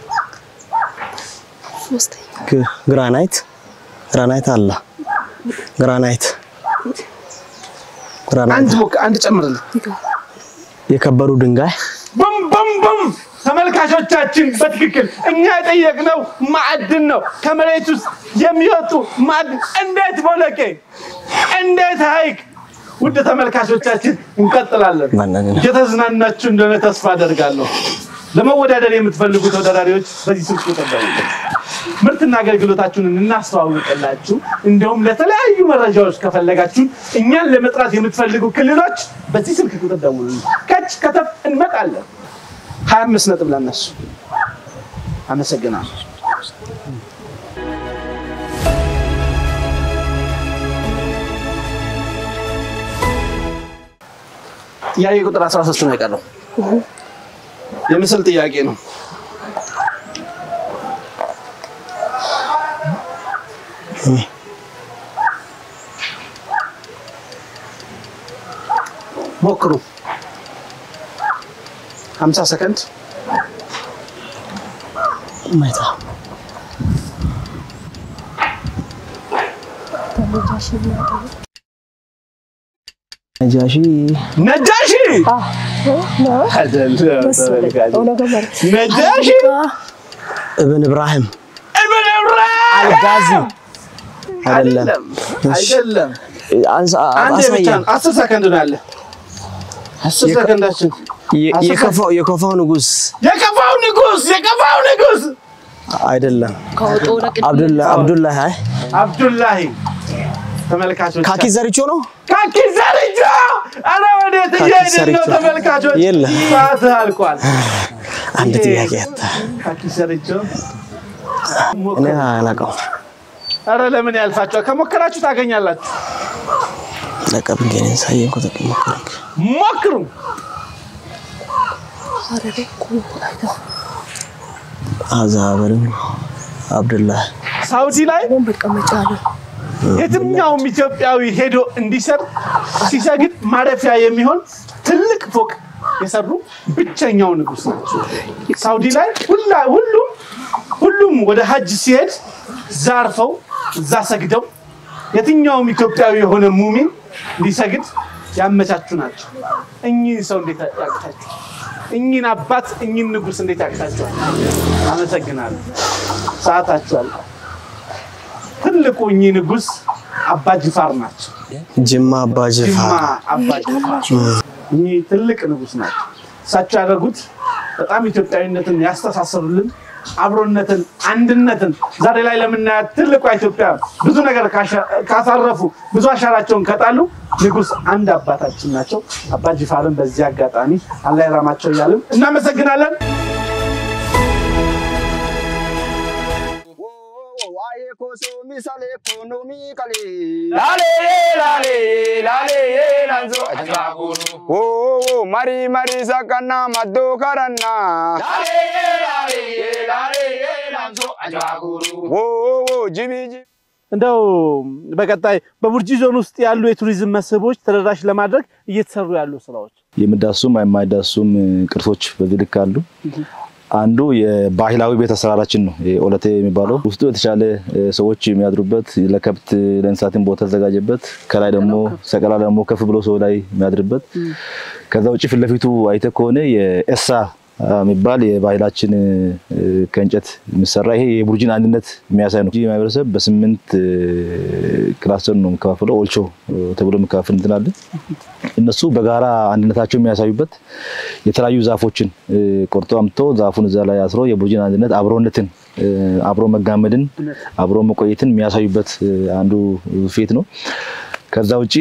ሶስተኛ ግ- ግራናይት ግራናይት አለ ግራናይት አንድ ግራናይት ሞክ አንድ ጨምርልን። የከበሩ ድንጋይ ቡም ቡም ቡም ተመልካቾቻችን በትክክል እኛ የጠየቅነው ማዕድን ነው። ከመሬት ውስጥ የሚወጡ ማዕድን እንዴት ቦለቄ፣ እንዴት ሐይቅ። ውድ ተመልካቾቻችን እንቀጥላለን። ማንን? የተዝናናችሁ እንደሆነ ተስፋ አደርጋለሁ። ለመወዳደር የምትፈልጉ ተወዳዳሪዎች በዚህ ስልክ ቁጥር ደውሉ። ምርትና አገልግሎታችሁን እናስተዋውቅላችሁ። እንዲሁም ለተለያዩ መረጃዎች ከፈለጋችሁ እኛን ለመጥራት የምትፈልጉ ክልሎች በዚህ ስልክ ቁጥር ደውሉ። ከች ከተፍ እንመጣለን። ሀያ አምስት ነጥብ ለነሱ። አመሰግናለሁ። ጥያቄ ቁጥር 13 ነው የቀረው። የምስል ጥያቄ ነው። ሞክሩ። 50 ሰከንድ ማይታ ተመጃሽ የሚያደርግ ነጃሺ ነጃሺ ነው መሰለኝ ኦነገ ማለት ነጃሺ እብን እብራሂም እብን ኢብራሂም አልጋዚ አይደለም አይደለም አይደለም። አንሳ- አንድ ብቻ አሳየን ነው። አስር ሰከንድ ነው ያለ። አስር የከ- ሰከንዳችን የ- አስር የከፋው የከፋው ንጉስ የከፋው ንጉስ የከፋው ንጉስ አይደለም ከወጡ ለቅድ አብዱላ አብዱላህ አይ አብዱላሂ ተመልካቾች ካኪ ዘሪቾ ነው ካኪ ዘርጆ አረ ወዴት ካኪ እየሄድን ነው ዘርጆ። ተመልካቾች የለም። ሰዓት አልቋል አንድ ይሄ- ጥያቄ ያጣ ካኪ ዘርጆ እኔ አላውቀውም አረ ለምን ያልፋቸዋል ከሞከራችሁ ታገኛላችሁ ለቀብ ግን ሳየን ኮተክ ሞከርክ ሞክሩ ሀረሬ ቁ አይታ አዛበርም አብዱላህ ሳውዲ ላይ ሆን መቀመጫ ነው የትኛውም ኢትዮጵያዊ ሄዶ እንዲሰር ሲሰግድ ማረፊያ የሚሆን ትልቅ ፎቅ የሰሩ ብቸኛው ንጉስ ናቸው። ሳውዲ ላይ ሁላ ሁሉም ሁሉም ወደ ሀጅ ሲሄድ ዛርፈው እዛ ሰግደው የትኛውም ኢትዮጵያዊ የሆነ ሙሚን እንዲሰግድ ያመቻቹ ናቸው። እኚህ ሰው እንዴት ያቅታቸው? እኚህን አባት እኚህን ንጉስ እንዴት ያቅታቸዋል? አመሰግናለሁ። ሰዓታችሁ አልቋል። ትልቁ እኚህ ንጉስ አባ ጅፋር ናቸው። ጅማ አባ ጅማ ጅፋር አባ ጅፋር እኚህ ትልቅ ንጉስ ናቸው። እሳቸው ያደረጉት በጣም ኢትዮጵያዊነትን ያስተሳሰሩልን አብሮነትን፣ አንድነትን ዛሬ ላይ ለምናያት ትልቋ ኢትዮጵያ ብዙ ነገር ካሻ- ካሳረፉ ብዙ አሻራቸውን ከጣሉ ንጉስ አንድ አባታችን ናቸው። አባ ጅፋርን በዚህ አጋጣሚ አላህ ይራማቸው እያልን እናመሰግናለን። ላሌ ላሌ ላሌ ላንዞ አጅባጉሩ ኦ መሪ መሪ ሰቀና መዶ ከረና ላሌ ላሌ ላሌ ላንዞ አጅባጉሩ ኦ ጂቢ ጂቢ እንደው በቀጣይ በቡርጂ ዞን ውስጥ ያሉ የቱሪዝም መስህቦች ተደራሽ ለማድረግ እየተሰሩ ያሉ ስራዎች የሚዳሱም የማይዳሱም ቅርሶች በዚህ ልክ አሉ። አንዱ የባህላዊ ቤት አሰራራችን ነው። ይሄ ኦለቴ የሚባለው ውስጡ የተሻለ እ፣ ሰዎች የሚያድሩበት ለከብት ለእንስሳትን ቦታ ተዘጋጀበት፣ ከላይ ደግሞ ሰቀላ ደግሞ ከፍ ብሎ ሰው ላይ የሚያድርበት። ከዛ ውጭ ፊት ለፊቱ አይተህ ከሆነ የኤሳ የሚባል የባህላችን እ፣ ከእንጨት የሚሰራ ይሄ የቡርጂን አንድነት የሚያሳይ ነው። ቡርጂ ማህበረሰብ በስምንት እ፣ ክላስተር ነው የሚከፋፈለው። ኦልቾ እ፣ ተብሎ የሚከፋፈል እንትን አለ። እነሱ በጋራ አንድነታቸው የሚያሳዩበት የተለያዩ ዛፎችን እ፣ ቆርጦ አምጥቶ ዛፉን እዛ ላይ አስሮ የቡርጂን አንድነት አብሮነትን እ፣ አብሮ መጋመድን አብሮ መቆየትን የሚያሳዩበት እ፣ አንዱ ፌት ነው። ከዛ ውጪ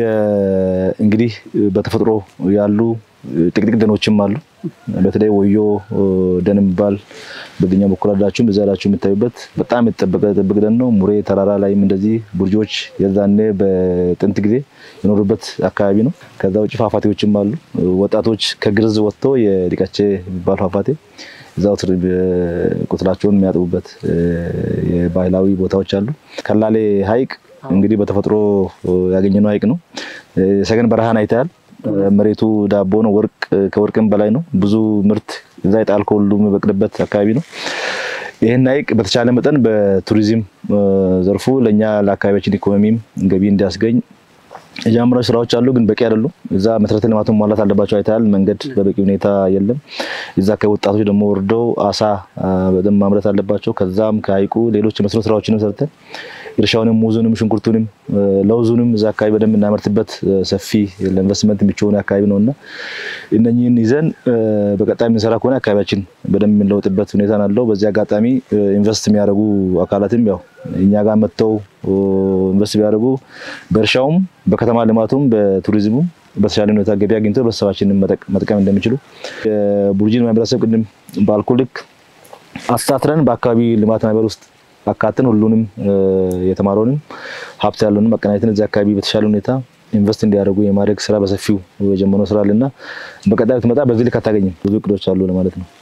የ- እንግዲህ በተፈጥሮ ያሉ ጥቅጥቅ ደኖችም አሉ። በተለይ ወዮ እ፣ ደን የሚባል በዚህኛው በኩል አላችሁም በዛ ላችሁ የምታዩበት በጣም የተጠበቀ ጥብቅ ደን ነው። ሙሬ ተራራ ላይም እንደዚህ ቡርጂዎች የዛኔ በጥንት ጊዜ የኖሩበት አካባቢ ነው። ከዛ ውጭ ፏፏቴዎችም አሉ። ወጣቶች ከግርዝ ወጥተው የዲቀቼ የሚባል ፏፏቴ እዛው ትር- ቁስላቸውን የሚያጥቡበት እ፣ የባህላዊ ቦታዎች አሉ። ከላሌ ሐይቅ እንግዲህ በተፈጥሮ ያገኘነው ሐይቅ ነው። እ፣ ሰገን በረሃን አይተሃል። እ፣ መሬቱ ዳቦ ነው። ወርቅ ከወርቅም በላይ ነው። ብዙ ምርት እዛ የጣልከው ሁሉ የሚበቅልበት አካባቢ ነው። ይህን ሐይቅ በተቻለ መጠን በቱሪዝም እ፣ ዘርፉ ለእኛ ለአካባቢያችን ኢኮኖሚም ገቢ እንዲያስገኝ የጀመራቸው ስራዎች አሉ፣ ግን በቂ አይደሉም። እዛ መሰረተ ልማቱን ማሟላት አለባቸው። አይተሃል፣ መንገድ በበቂ ሁኔታ የለም። እዛ ከወጣቶች ደግሞ ወርደው አሳ አ፣ በደንብ ማምረት አለባቸው። ከዛም ከሐይቁ ሌሎች የመስኖ ስራዎችንም ሰርተን እርሻውንም፣ ሙዙንም፣ ሽንኩርቱንም፣ እ፣ ለውዙንም እዛ አካባቢ በደንብ እናመርትበት እ፣ ሰፊ ለኢንቨስትመንት ምቹ የሆነ አካባቢ ነው እና እነኚህን ይዘን እ፣ በቀጣይ የምንሰራ ከሆነ አካባቢያችን በደንብ የምንለውጥበት ሁኔታ ነው ያለው። በዚህ አጋጣሚ እ፣ ኢንቨስት የሚያደርጉ አካላትም ያው እኛ ጋር መጥተው እ፣ ኢንቨስት ቢያደርጉ በእርሻውም በከተማ ልማቱም በቱሪዝሙም በተሻለ ሁኔታ ገቢ አግኝተው ህብረተሰባችንን መጠቅ- መጥቀም እንደሚችሉ የቡርጂን ማህበረሰብ ቅድም ባልኩ ልክ አስተሳስረን በአካባቢ ልማት ማህበር ውስጥ አካተን ሁሉንም እ፣ የተማረውንም ሀብት ያለውንም አቀናጅተን እዚህ አካባቢ በተሻለ ሁኔታ ኢንቨስት እንዲያደርጉ የማድረግ ስራ በሰፊው የጀመረው ስራ አለና በቀጣይ ብትመጣ በዚህ ልክ አታገኝም። ብዙ እቅዶች አሉ ለማለት ነው።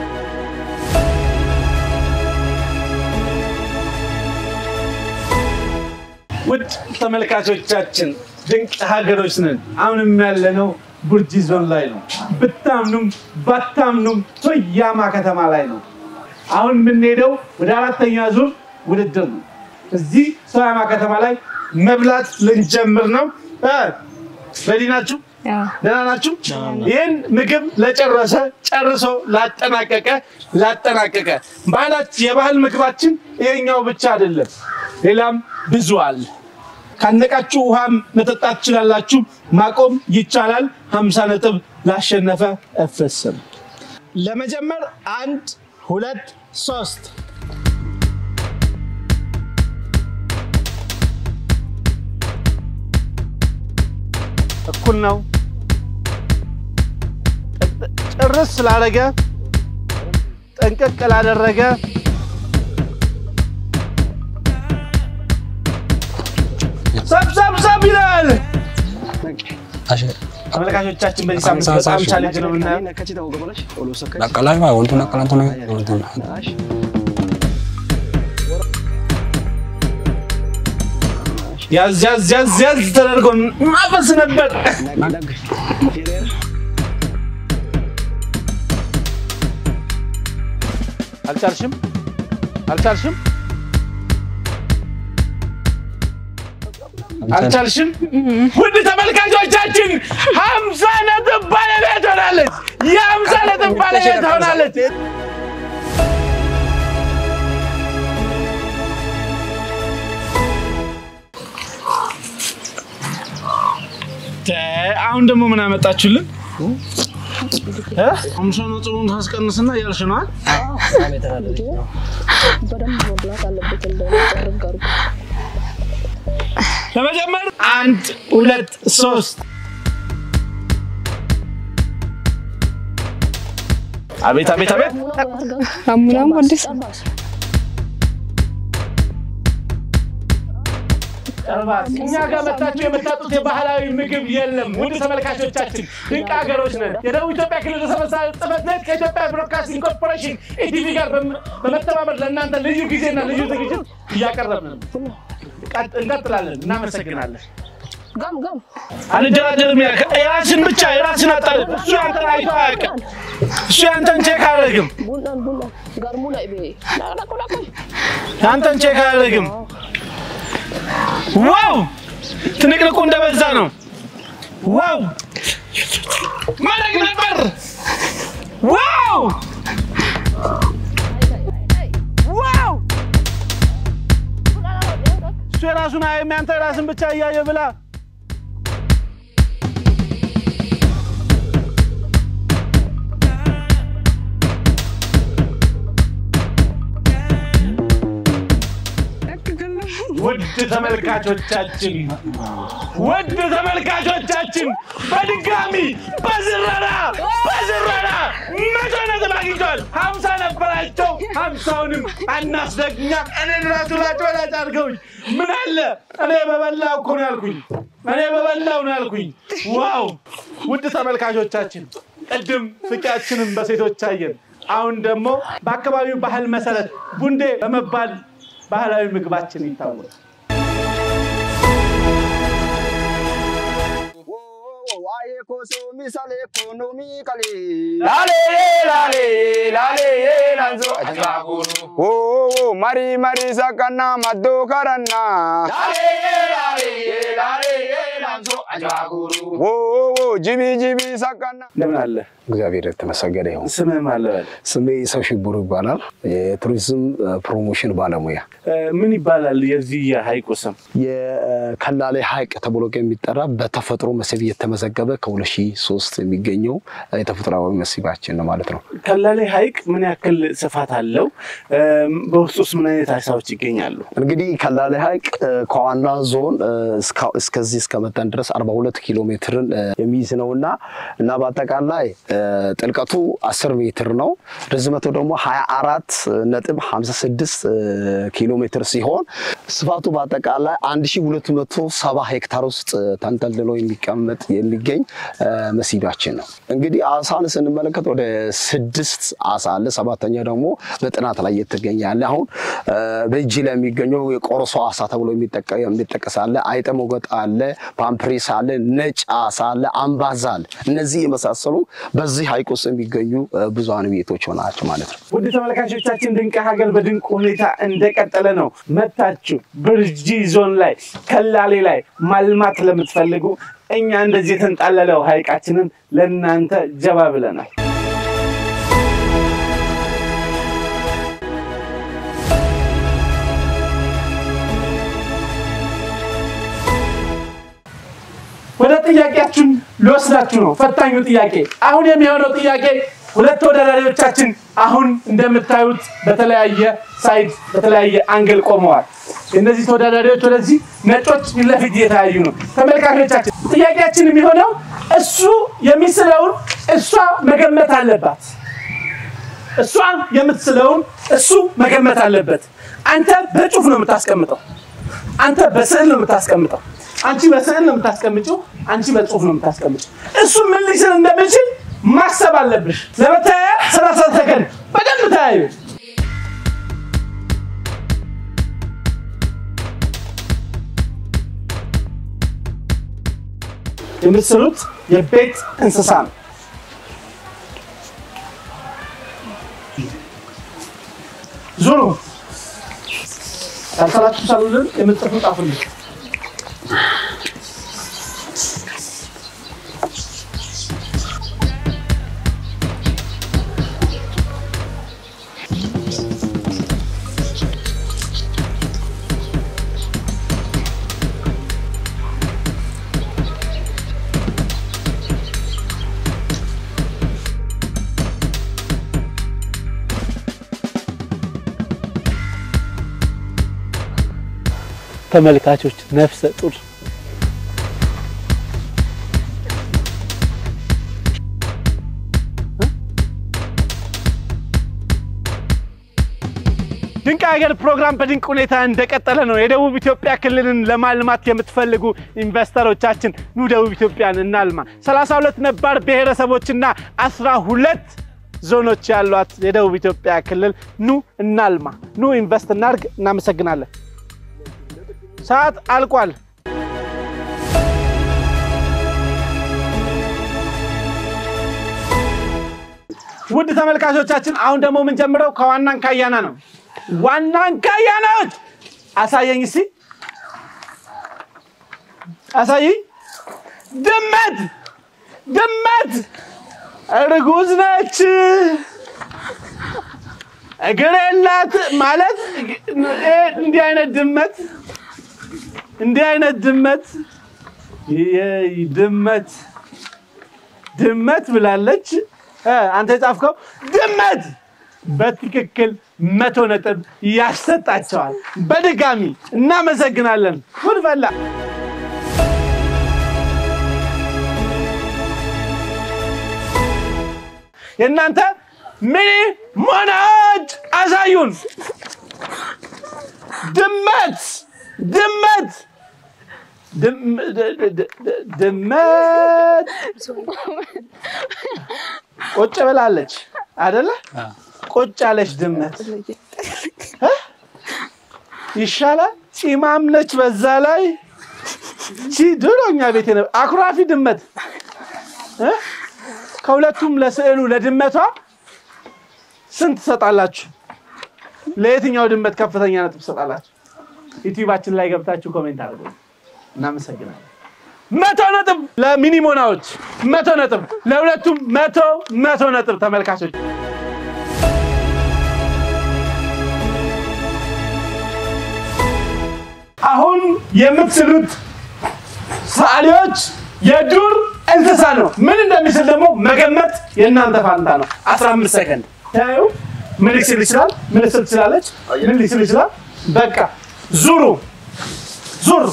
ውድ ተመልካቾቻችን ድንቅ ሀገሮች ነን። አሁንም ያለነው ቡርጂ ዞን ላይ ነው። ብታምኑም ባታምኑም ቶያማ ከተማ ላይ ነው። አሁን የምንሄደው ወደ አራተኛ ዙር ውድድር ነው። እዚህ ቶያማ ከተማ ላይ መብላት ልንጀምር ነው። እ፣ ሬዲ ናችሁ? ደህና ናችሁ? ይህን ምግብ ለጨረሰ ጨርሶ ላጠናቀቀ ላጠናቀቀ ባህላችን የባህል ምግባችን ይሄኛው ብቻ አይደለም፣ ሌላም ብዙ አለ። ካነቃችሁ ውሃም መጠጣት ትችላላችሁ። ማቆም ይቻላል። 50 ነጥብ ላሸነፈ እፍስም ለመጀመር አንድ ሁለት ሶስት እኩል ነው። ጭርስ ስላደረገ ጠንቀቅ ላደረገ ሰብሰብሰብ ይላል። ተመልካቾቻችን በዚህ ሳምንት በጣም ቻሌንጅ ነው የምናየው። Nakalai ba wantu nakalantu na wantu. ያዝ ያዝ ያዝ ያዝ ተደርጎ ማፈስ ነበር። አልቻልሽም አልቻልሽም አልቻልሽም። ውድ ተመልካቾቻችን ሀምሳ ነጥብ ባለቤት ሆናለች። የሀምሳ ነጥብ ባለቤት ሆናለች። አሁን ደግሞ ምን አመጣችሁልን? ሀምሳ ነጥቡን ታስቀንስና እያልሽ ነዋል። በደንብ መብላት አለበት እንደጨርግ አድርጎ ለመጀመር አንድ ሁለት ሶስት አቤት አቤት አቤት አሙናም አዲስ እኛ ጋር መታችሁ የምታጡት የባህላዊ ምግብ የለም። ውድ ተመልካቾቻችን ድንቅ ሀገሮች ነን። የደቡብ ኢትዮጵያ ክልል ርዕሰ መስተዳድር ጽሕፈት ቤት ከኢትዮጵያ ብሮድካስቲንግ ኮርፖሬሽን ኢቲቪ ጋር በም- በመተባበር ለእናንተ ልዩ ጊዜና ልዩ ዝግጅት እያቀረብን ነው። ቀጥ- እንቀጥላለን። እናመሰግናለን። ጋም ጋም አንደራደርም። ያ- የራስን ብቻ የራስን አጣልም። እሱ ያንተን አይቶ አያውቅም። እሱ ያንተን ቼክ አያደርግም። ቡናን ቡና ጋርሙ ላይ ቤ ላቆ ላቆ ያንተን ቼክ አያደርግም። ዋው ትንቅንቁ እንደበዛ ነው። ዋው ማድረግ ነበር ዋው ዋው! እሱ የራሱን አያይም፣ ያንተ የራስን ብቻ እያየ ብላ። ውድ ተመልካቾቻችን ውድ ተመልካቾቻችን በድጋሚ በዝረራ በዝረራ መቶ ነጥብ አግኝተዋል። ሀምሳ ነበራቸው። ሀምሳውንም አናስደግኛ እኔን ራሱ ላጭበላጭ አድርገውኝ ምን አለ እኔ በበላው እኮ ነው ያልኩኝ። እኔ በበላው ነው ያልኩኝ። ዋው! ውድ ተመልካቾቻችን ቅድም ፍቅያችንን በሴቶች አየን። አሁን ደግሞ በአካባቢው ባህል መሰረት ቡንዴ በመባል ባህላዊ ምግባችን ይታወቃል። ላሌ ላሌ ላሌ ላንዞ አጅባጉሩ ኦ ማሪ ማሪ ሰቀና መዶ ከረና ላሌ ላሌ ላሌ ላንዞ አጅባጉሩ ኦ ጂቢ ጂቢ ሰቀና እንደምን አለ? እግዚአብሔር የተመሰገነ ይሁን። ስምህ ማን ልበል? ስሜ ሰው ሽብሩ ይባላል። የቱሪዝም ፕሮሞሽን ባለሙያ። እ፣ ምን ይባላል የዚህ የሀይቁ ስም? የከላሌ ሐይቅ ተብሎ የሚጠራ በተፈጥሮ መስህብ የተመዘገበ ከ2003 የሚገኘው የተፈጥሯዊ መስህባችን ነው ማለት ነው። ከላሌ ሐይቅ ምን ያክል ስፋት አለው? እም፣ በውስጡስ ምን አይነት አሳዎች ይገኛሉ? እንግዲህ ከላሌ ሐይቅ እ፣ ከዋና ዞን እ፣ እስካ- እስከዚህ እስከመጠን ድረስ 42 ኪሎ ሜትርን እ፣ የሚይዝ ነው እና እና በአጠቃላይ እ፣ ጥልቀቱ 10 ሜትር ነው። ርዝመቱ ደግሞ 24 ነጥብ 56 እ፣ ኪሎ ሜትር ሲሆን ስፋቱ በአጠቃላይ 1270 ሄክታር ውስጥ እ፣ ተንጠልጥሎ የሚቀመጥ የሚገኝ እ፣ መስህባችን ነው። እንግዲህ አሳን ስንመለከት ወደ ስድስት አሳ አለ። ሰባተኛ ደግሞ በጥናት ላይ የተገኘ አለ። አሁን እ፣ በእጅ ላይ የሚገኘው የቆርሶ አሳ ተብሎ የሚጠቀ- የሚጠቀስ አለ። አይጠ ሞገጥ አለ፣ ፓምፕሬስ አለ፣ ነጭ አሳ አለ፣ አምባዛ አለ። እነዚህ የመሳሰሉ በዚህ ሐይቅ ውስጥ የሚገኙ እ፣ ብዙሃን ቤቶች ናቸው ማለት ነው። ውድ ተመልካቾቻችን ድንቅ ሀገር በድንቅ ሁኔታ እንደቀጠለ ነው። መታችሁ ብርጂ ዞን ላይ ከላሌ ላይ ማልማት ለምትፈልጉ እኛ እንደዚህ የተንጣለለው ሐይቃችንን ለእናንተ ጀባ ብለናል። ወደ ጥያቄያችን ልወስዳችሁ ነው። ፈታኙ ጥያቄ አሁን የሚሆነው ጥያቄ ሁለት ተወዳዳሪዎቻችን አሁን እንደምታዩት በተለያየ ሳይድ በተለያየ አንግል ቆመዋል። እነዚህ ተወዳዳሪዎች ወደዚህ፣ ነጮች ፊት ለፊት እየተያዩ ነው። ተመልካቾቻችን ጥያቄያችን የሚሆነው እሱ የሚስለውን እሷ መገመት አለባት። እሷ የምትስለውን እሱ መገመት አለበት። አንተ በጽሁፍ ነው የምታስቀምጠው። አንተ በስዕል ነው የምታስቀምጠው። አንቺ በስዕል ነው የምታስቀምጪው። አንቺ በጽሁፍ ነው የምታስቀምጪው። እሱ ምን ሊስል እንደሚችል ማሰብ አለብሽ። ለመተያያ ሰላሳ ሰከንድ በደንብ ተያዩ። የምትስሉት የቤት እንስሳ ነው። ዙሩ ያልሰላችሁ ሳሉልን የምትጽፉ ጻፉልን። ተመልካቾች ነፍሰ ጡር ድንቅ ሀገር ፕሮግራም በድንቅ ሁኔታ እንደቀጠለ ነው። የደቡብ ኢትዮጵያ ክልልን ለማልማት የምትፈልጉ ኢንቨስተሮቻችን ኑ ደቡብ ኢትዮጵያን እናልማ። 32 ነባር ብሔረሰቦችና 12 ዞኖች ያሏት የደቡብ ኢትዮጵያ ክልል ኑ እናልማ፣ ኑ ኢንቨስት እናርግ። እናመሰግናለን። ሰዓት አልቋል። ውድ ተመልካቾቻችን አሁን ደግሞ የምንጀምረው ከዋናን ካያና ነው። ዋናን ካያናዎች አሳየኝ እስቲ አሳየኝ። ድመት ድመት እርጉዝ ነች። እግር የላት ማለት እንዲህ አይነት ድመት እንዲህ አይነት ድመት ይሄ ድመት ድመት ብላለች። እ አንተ የጻፍከው ድመት በትክክል መቶ ነጥብ ያሰጣቸዋል። በድጋሚ እናመሰግናለን። ጉድ ፈላ። የእናንተ ሚኒ ሞናዎች አሳዩን። ድመት ድመት ድም- ድ- ድ- ድ- ድመት ቁጭ ብላለች አደለ? ቁጭ ያለች ድመት እ? ይሻላል። ፂማም ነች በዛ ላይ ቺ ድሮ እኛ ቤት የነበ አኩራፊ ድመት እ? ከሁለቱም ለስዕሉ ለድመቷ ስንት ትሰጣላችሁ? ለየትኛው ድመት ከፍተኛ ነጥብ ትሰጣላችሁ? ዩቲዩባችን ላይ ገብታችሁ ኮሜንት አድርጉ። እናመሰግናለን። መቶ ነጥብ ለሚኒሞናዎች፣ መቶ ነጥብ ለሁለቱም፣ መቶ መቶ ነጥብ ተመልካቾች። አሁን የምትስሉት ሰዓሊዎች የዱር እንስሳ ነው። ምን እንደሚስል ደግሞ መገመት የእናንተ ፋንታ ነው። 15 ሰከንድ ታዩ። ምን ሊስል ይችላል? ምን ልስል ትችላለች? ምን ሊስል ይችላል? በቃ ዙሩ ዙር።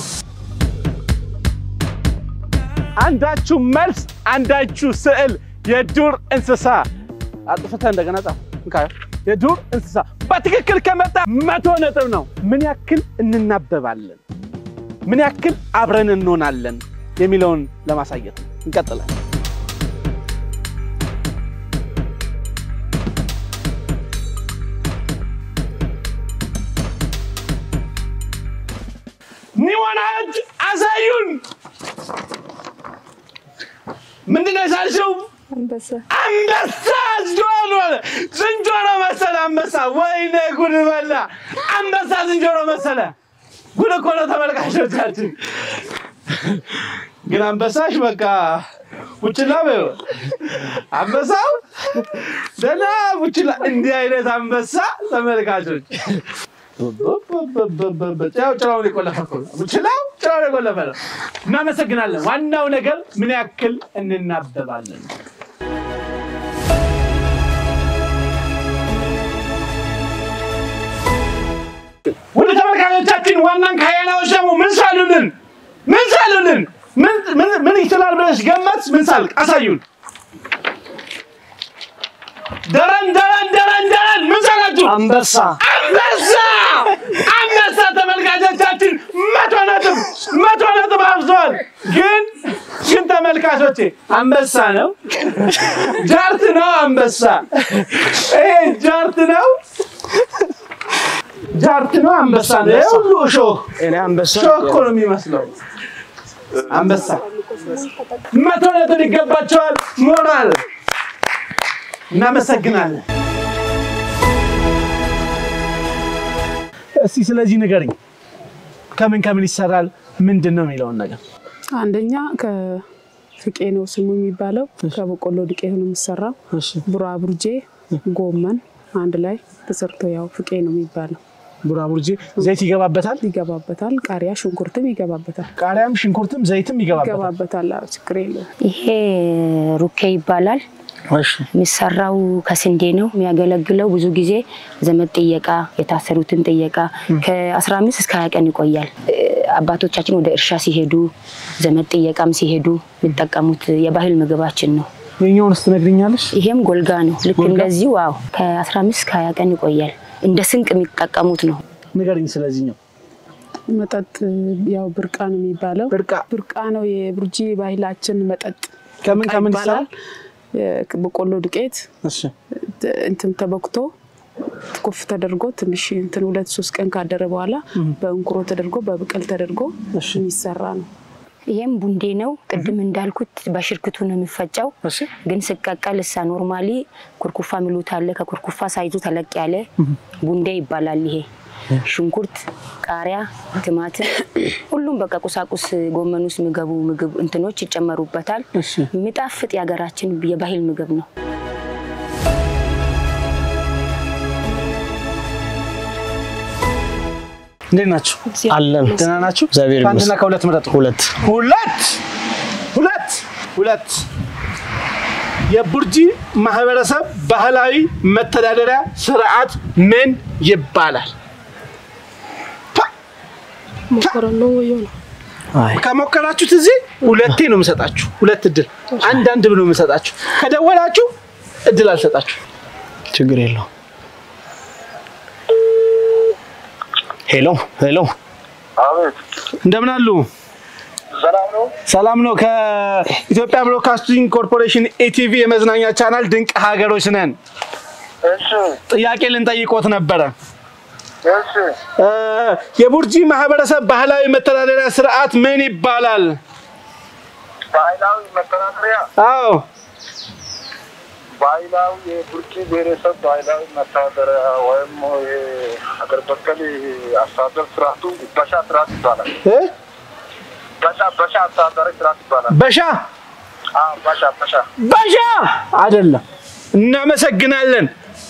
አንዳችሁ መልስ፣ አንዳችሁ ስዕል። የዱር እንስሳ አጥፍተህ እንደገና ጻፍ። እንካ፣ የዱር እንስሳ በትክክል ከመጣ መቶ ነጥብ ነው። ምን ያክል እንናበባለን፣ ምን ያክል አብረን እንሆናለን የሚለውን ለማሳየት ነው። እንቀጥላለን። ኒዋናዎች አሳዩን። ምንድን ነው የሳልሽው? አንበሳ አንበሳ ዝንጀሮ ዝንጀሮ መሰለ አንበሳ። ወይኔ ጉድ በላ አንበሳ ዝንጀሮ መሰለ። ጉድ እኮ ነው ተመልካቾቻችን። ግን አንበሳሽ በቃ ቡችላ በይው። አንበሳው ደህና ቡችላ። እንዲህ አይነት አንበሳ ተመልካቾች ያው ጭራውን የቆለፈ እኮ ነው። ቡችላው ጭራውን የቆለፈ ነው። እናመሰግናለን። ዋናው ነገር ምን ያክል እንናበባለን። ወደ ተመልካቾቻችን ዋናን ካያናዎች ደግሞ ምን ሳሉልን? ምን ሳሉልን? ምን- ምን- ምን ይችላል ብለሽ ገመት? ምን ሳልቅ አሳዩን። ደረን ደረን ደረን ደረን ምን ሳላችሁ? አንበሳ አንበሳ አንበሳ ተመልካቾቻችን መቶ ነጥብ መቶ ነጥብ አብዘዋል። ግን ግን ተመልካቾቼ አንበሳ ነው ጃርት ነው አንበሳ ይሄ ጃርት ነው ጃርት ነው አንበሳ ነው። ይሄ ሁሉ እሾህ እኔ አንበሳ እሾህ እኮ ነው የሚመስለው አንበሳ መቶ ነጥብ ይገባቸዋል። ሞራል እናመሰግናለን። እስቲ ስለዚህ ንገሪኝ፣ ከምን ከምን ይሰራል? ምንድን ነው የሚለውን ነገር አንደኛ ከፍቄ ነው ስሙ የሚባለው። ከበቆሎ ዱቄት ነው የሚሰራው። ቡራቡርጄ፣ ጎመን አንድ ላይ ተሰርቶ ያው ፍቄ ነው የሚባለው። ቡራቡርጄ ዘይት ይገባበታል፣ ይገባበታል። ቃሪያ፣ ሽንኩርትም ይገባበታል። ቃሪያም ሽንኩርትም ዘይትም ይገባበታል። ይገባበታል። አዎ፣ ችግር የለውም። ይሄ ሩኬ ይባላል። የሚሰራው ከስንዴ ነው። የሚያገለግለው ብዙ ጊዜ ዘመድ ጥየቃ፣ የታሰሩትን ጥየቃ ከ15 እስከ 20 ቀን ይቆያል። እ፣ አባቶቻችን ወደ እርሻ ሲሄዱ፣ ዘመድ ጥየቃም ሲሄዱ የሚጠቀሙት የባህል ምግባችን ነው። የኛውንስ ትነግሪኛለሽ? ይሄም ጎልጋ ነው። ልክ እንደዚሁ ዋው ከ15 እስከ 20 ቀን ይቆያል። እንደ ስንቅ የሚጠቀሙት ነው። ንገሪኝ ስለዚህኛው። መጠጥ ያው ብርቃ ነው የሚባለው። ብርቃ ብርቃ ነው የቡርጂ ባህላችን መጠጥ። ከምን ብርቃ ከምን ይባላል። በቆሎ ዱቄት እሺ እንትን ተበክቶ ኩፍ ተደርጎ ትንሽ እንትን ሁለት ሶስት ቀን ካደረ በኋላ በእንኩሮ ተደርጎ በብቅል ተደርጎ የሚሰራ ነው። ይሄም ቡንዴ ነው። ቅድም እንዳልኩት በሽርክቱ ነው የሚፈጨው፣ ግን ስቀቀል እሳ ኖርማሊ ኩርኩፋ ሚሉት አለ። ከኩርኩፋ ሳይዙ ተለቅ ያለ ቡንዴ ይባላል። ይሄ ሽንኩርት፣ ቃሪያ፣ ቲማቲም ሁሉም በቃ ቁሳቁስ ጎመን ውስጥ የሚገቡ ምግብ እንትኖች ይጨመሩበታል። የሚጣፍጥ የሀገራችን የባህል ምግብ ነው። እንዴት ናችሁ? አለን ደህና ናችሁ? እግዚአብሔር ከአንድና ይመስገን። ከሁለት ምረጡ። ሁለት ሁለት ሁለት ሁለት የቡርጂ ማህበረሰብ ባህላዊ መተዳደሪያ ስርዓት ምን ይባላል? ሞከረኖ ወዮ ነው ከሞከራችሁት እዚህ ሁለቴ ነው የምሰጣችሁ። ሁለት እድል አንድ አንድ ብሎ የምሰጣችሁ። ከደወላችሁ እድል አልሰጣችሁ። ችግር የለው። ሄሎ ሄሎ፣ እንደምን አሉ? ሰላም ነው። ከኢትዮጵያ ብሮድካስቲንግ ኮርፖሬሽን ኢቲቪ የመዝናኛ ቻናል ድንቅ ሀገሮች ነን። ጥያቄ ልንጠይቆት ነበረ። እ፣ የቡርጂ ማህበረሰብ ባህላዊ መተዳደሪያ ስርዓት ምን ይባላል? ባህላዊ መተዳደሪያ አዎ ባህላዊ የቡርጂ ብሔረሰብ ባህላዊ መተዳደሪያ ወይም የሀገር በቀል አስተዳደር ስርዓቱ በሻ ስርዓት ይባላል። እ? በሻ በሻ አስተዳደሪ ስርዓት ይባላል። በሻ አዎ፣ በሻ በሻ በሻ አይደለም። እናመሰግናለን።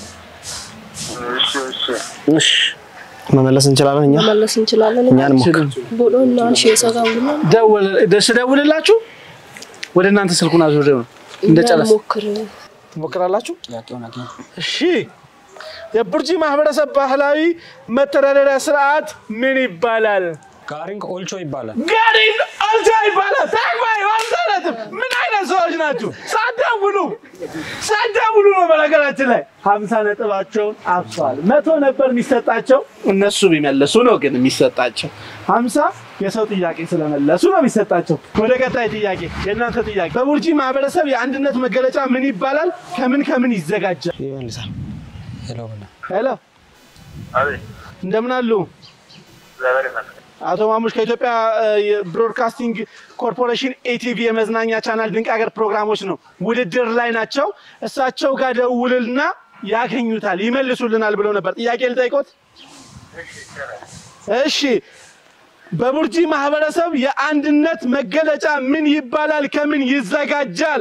እሺ እሺ እሺ መመለስ እንችላለን እኛ መመለስ እንችላለን። እኛ እንሞክር። ቦሎ እና አንሺ የሰጋም ብሎ ስደውልላችሁ ወደ እናንተ ስልኩን አዙር እንደጨረስ ሞክር ትሞክራላችሁ። እሺ የቡርጂ ማህበረሰብ ባህላዊ መተዳደሪያ ስርዓት ምን ይባላል? ጋሪንግ ኦልቾ ይባላል። ጋሪን አልቻ ይባላል። ተግባይ አልሰረትም። ምን አይነት ሰዎች ናችሁ? ሳትደውሉ ሳትደውሉ ነው። በነገራችን ላይ ሀምሳ ነጥባቸውን አብሰዋል። መቶ ነበር የሚሰጣቸው እነሱ ቢመለሱ ነው ግን የሚሰጣቸው ሀምሳ የሰው ጥያቄ ስለመለሱ ነው የሚሰጣቸው። ወደ ቀጣይ ጥያቄ፣ የእናንተ ጥያቄ በቡርጂ ማህበረሰብ የአንድነት መገለጫ ምን ይባላል? ከምን ከምን ይዘጋጃል? ይመልሳል። ሄሎ ብላ ሄሎ፣ አቤት እንደምን አሉ? እግዚአብሔር ይመስገን። አቶ ማሙሽ ከኢትዮጵያ እ፣ ብሮድካስቲንግ ኮርፖሬሽን ኤቲቪ የመዝናኛ ቻናል ድንቅ ሀገር ፕሮግራሞች ነው ውድድር ላይ ናቸው። እሳቸው ጋር ደውልና ያገኙታል፣ ይመልሱልናል ብለው ነበር። ጥያቄ ልጠይቆት? እሺ፣ በቡርጂ ማህበረሰብ የአንድነት መገለጫ ምን ይባላል? ከምን ይዘጋጃል?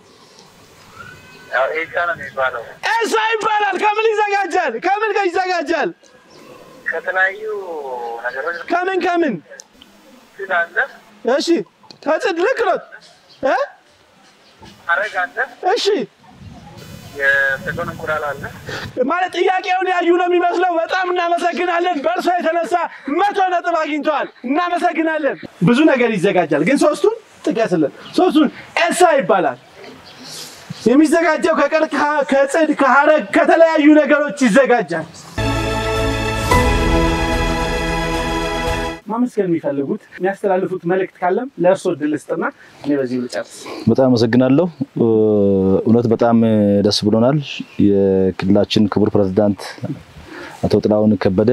ያው ኤሳ ነው የሚባለው። ኤሳ ይባላል። ከምን ይዘጋጃል? ከምን ጋር ይዘጋጃል? ከተለያዩ ነገሮች ከምን ከምን? ስላለ እሺ፣ ከጽድ ልክ ነው እ አረግ አለ፣ እሺ የሰጎን እንቁላል አለ። ማለት ጥያቄውን ያዩ ነው የሚመስለው። በጣም እናመሰግናለን። በእርሶ የተነሳ መቶ ነጥብ አግኝተዋል። እናመሰግናለን። ብዙ ነገር ይዘጋጃል፣ ግን ሶስቱን ጥቀስልን። ሶስቱን ኤሳ ይባላል። የሚዘጋጀው ከቀርከሃ፣ ከጽድ፣ ከሀረግ ከተለያዩ ነገሮች ይዘጋጃል። ማመስገን የሚፈልጉት የሚያስተላልፉት መልእክት ካለም ለእርሶ እድል ስጥና እኔ በዚህ ልጨርስ። በጣም አመሰግናለሁ። እውነት በጣም ደስ ብሎናል። የክልላችን ክቡር ፕሬዝዳንት አቶ ጥላሁን ከበደ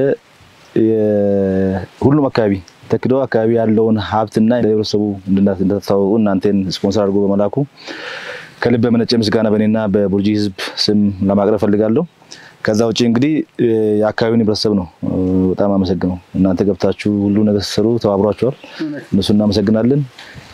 ሁሉም አካባቢ ተክዶ አካባቢ ያለውን ሀብትና ለህብረተሰቡ እንደተታወቁ እናንተን ስፖንሰር አድርጎ በመላኩ ከልብ የመነጨ ምስጋና በእኔና በቡርጂ ህዝብ ስም ለማቅረብ ፈልጋለሁ። ከዛ ውጭ እንግዲህ የአካባቢውን ህብረተሰብ ነው በጣም አመሰግነው። እናንተ ገብታችሁ ሁሉ ነገር ስትሰሩ ተባብሯቸዋል። እነሱ እናመሰግናለን።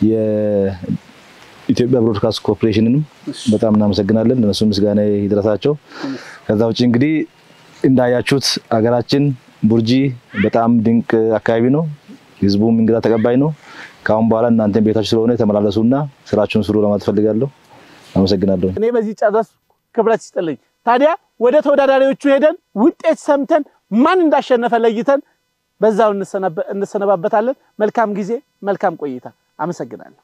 የኢትዮጵያ ብሮድካስት ኮርፖሬሽንንም በጣም እናመሰግናለን። እነሱ ምስጋና ይድረሳቸው። ከዛ ውጭ እንግዲህ እንዳያችሁት ሀገራችን ቡርጂ በጣም ድንቅ አካባቢ ነው። ህዝቡም እንግዳ ተቀባይ ነው። ከአሁን በኋላ እናንተን ቤታችሁ ስለሆነ ተመላለሱና ስራችሁን ስሩ ለማለት ፈልጋለሁ። አመሰግናለሁ። እኔ በዚህ ጨረስ። ክብረት ይስጥልኝ። ታዲያ ወደ ተወዳዳሪዎቹ ሄደን ውጤት ሰምተን ማን እንዳሸነፈ ለይተን በዛው እንሰነባበታለን። መልካም ጊዜ፣ መልካም ቆይታ። አመሰግናለሁ።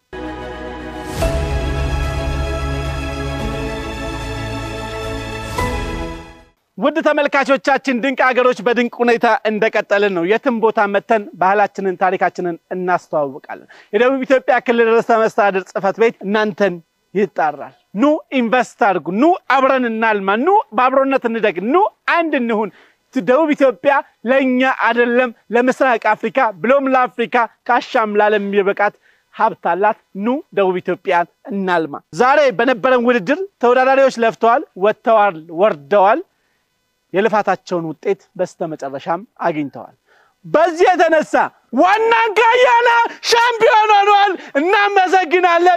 ውድ ተመልካቾቻችን ድንቅ ሀገሮች በድንቅ ሁኔታ እንደቀጠልን ነው። የትም ቦታ መተን ባህላችንን፣ ታሪካችንን እናስተዋውቃለን። የደቡብ ኢትዮጵያ ክልል ርዕሰ መስተዳድር ጽሕፈት ቤት እናንተን ይጣራል። ኑ ኢንቨስት አድርጉ፣ ኑ አብረን እናልማ፣ ኑ በአብሮነት እንደግ፣ ኑ አንድ እንሁን። ደቡብ ኢትዮጵያ ለእኛ አይደለም ለምስራቅ አፍሪካ ብሎም ለአፍሪካ ካሻም ላለም የሚበቃት ሀብት አላት። ኑ ደቡብ ኢትዮጵያን እናልማ። ዛሬ በነበረን ውድድር ተወዳዳሪዎች ለፍተዋል፣ ወጥተዋል፣ ወርደዋል። የልፋታቸውን ውጤት በስተመጨረሻም አግኝተዋል። በዚህ የተነሳ ዋናን ካያና ሻምፒዮን ሆኗል። እናመሰግናለን።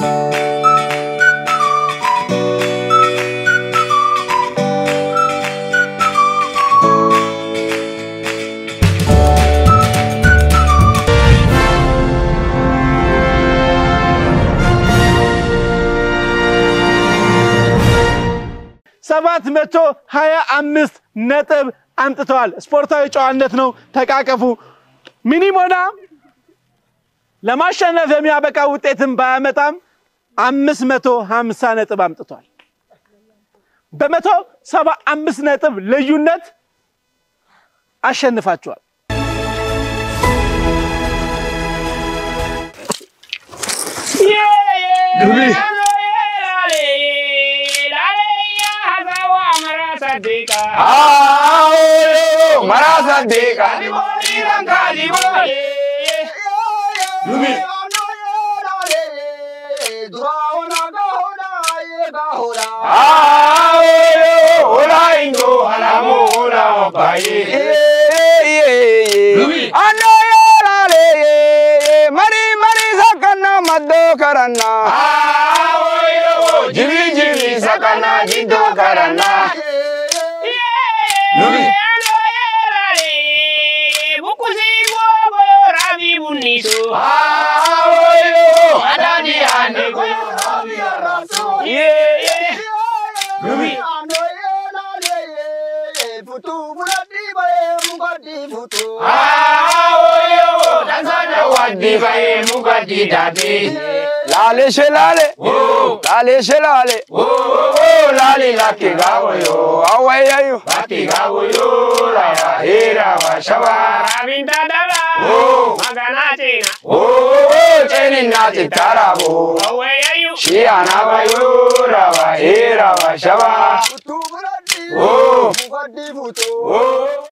ሰባት መቶ ሀያ አምስት ነጥብ አምጥተዋል። ስፖርታዊ ጨዋነት ነው። ተቃቀፉ። ሚኒሞና ለማሸነፍ የሚያበቃ ውጤትን ባያመጣም አምስት መቶ ሀምሳ ነጥብ አምጥቷል። በመቶ ሰባ አምስት ነጥብ ልዩነት አሸንፋቸዋል። Aoyo, marasa deka. Aoyo, ola ingo, alamo, ola opaye. Ano yerale, mari mari sakana maddo karana. Aoyo, jibi jibi sakana jiddo karana. Lubi. Aoyo, adani ande ko. Yeah, yeah. Lubi. Aoyo, dansana wadi baye mugadi dade. Lale she lale, Oh, lale she lale. oh, oh, lali laki gawo yo. Awayayo. Laki gawo yo, rawa hera wa shawa. Oh, oh, oh, cheni nati tarabo. Shi anaba yo, rawa hera wa shawa. Oh, oh.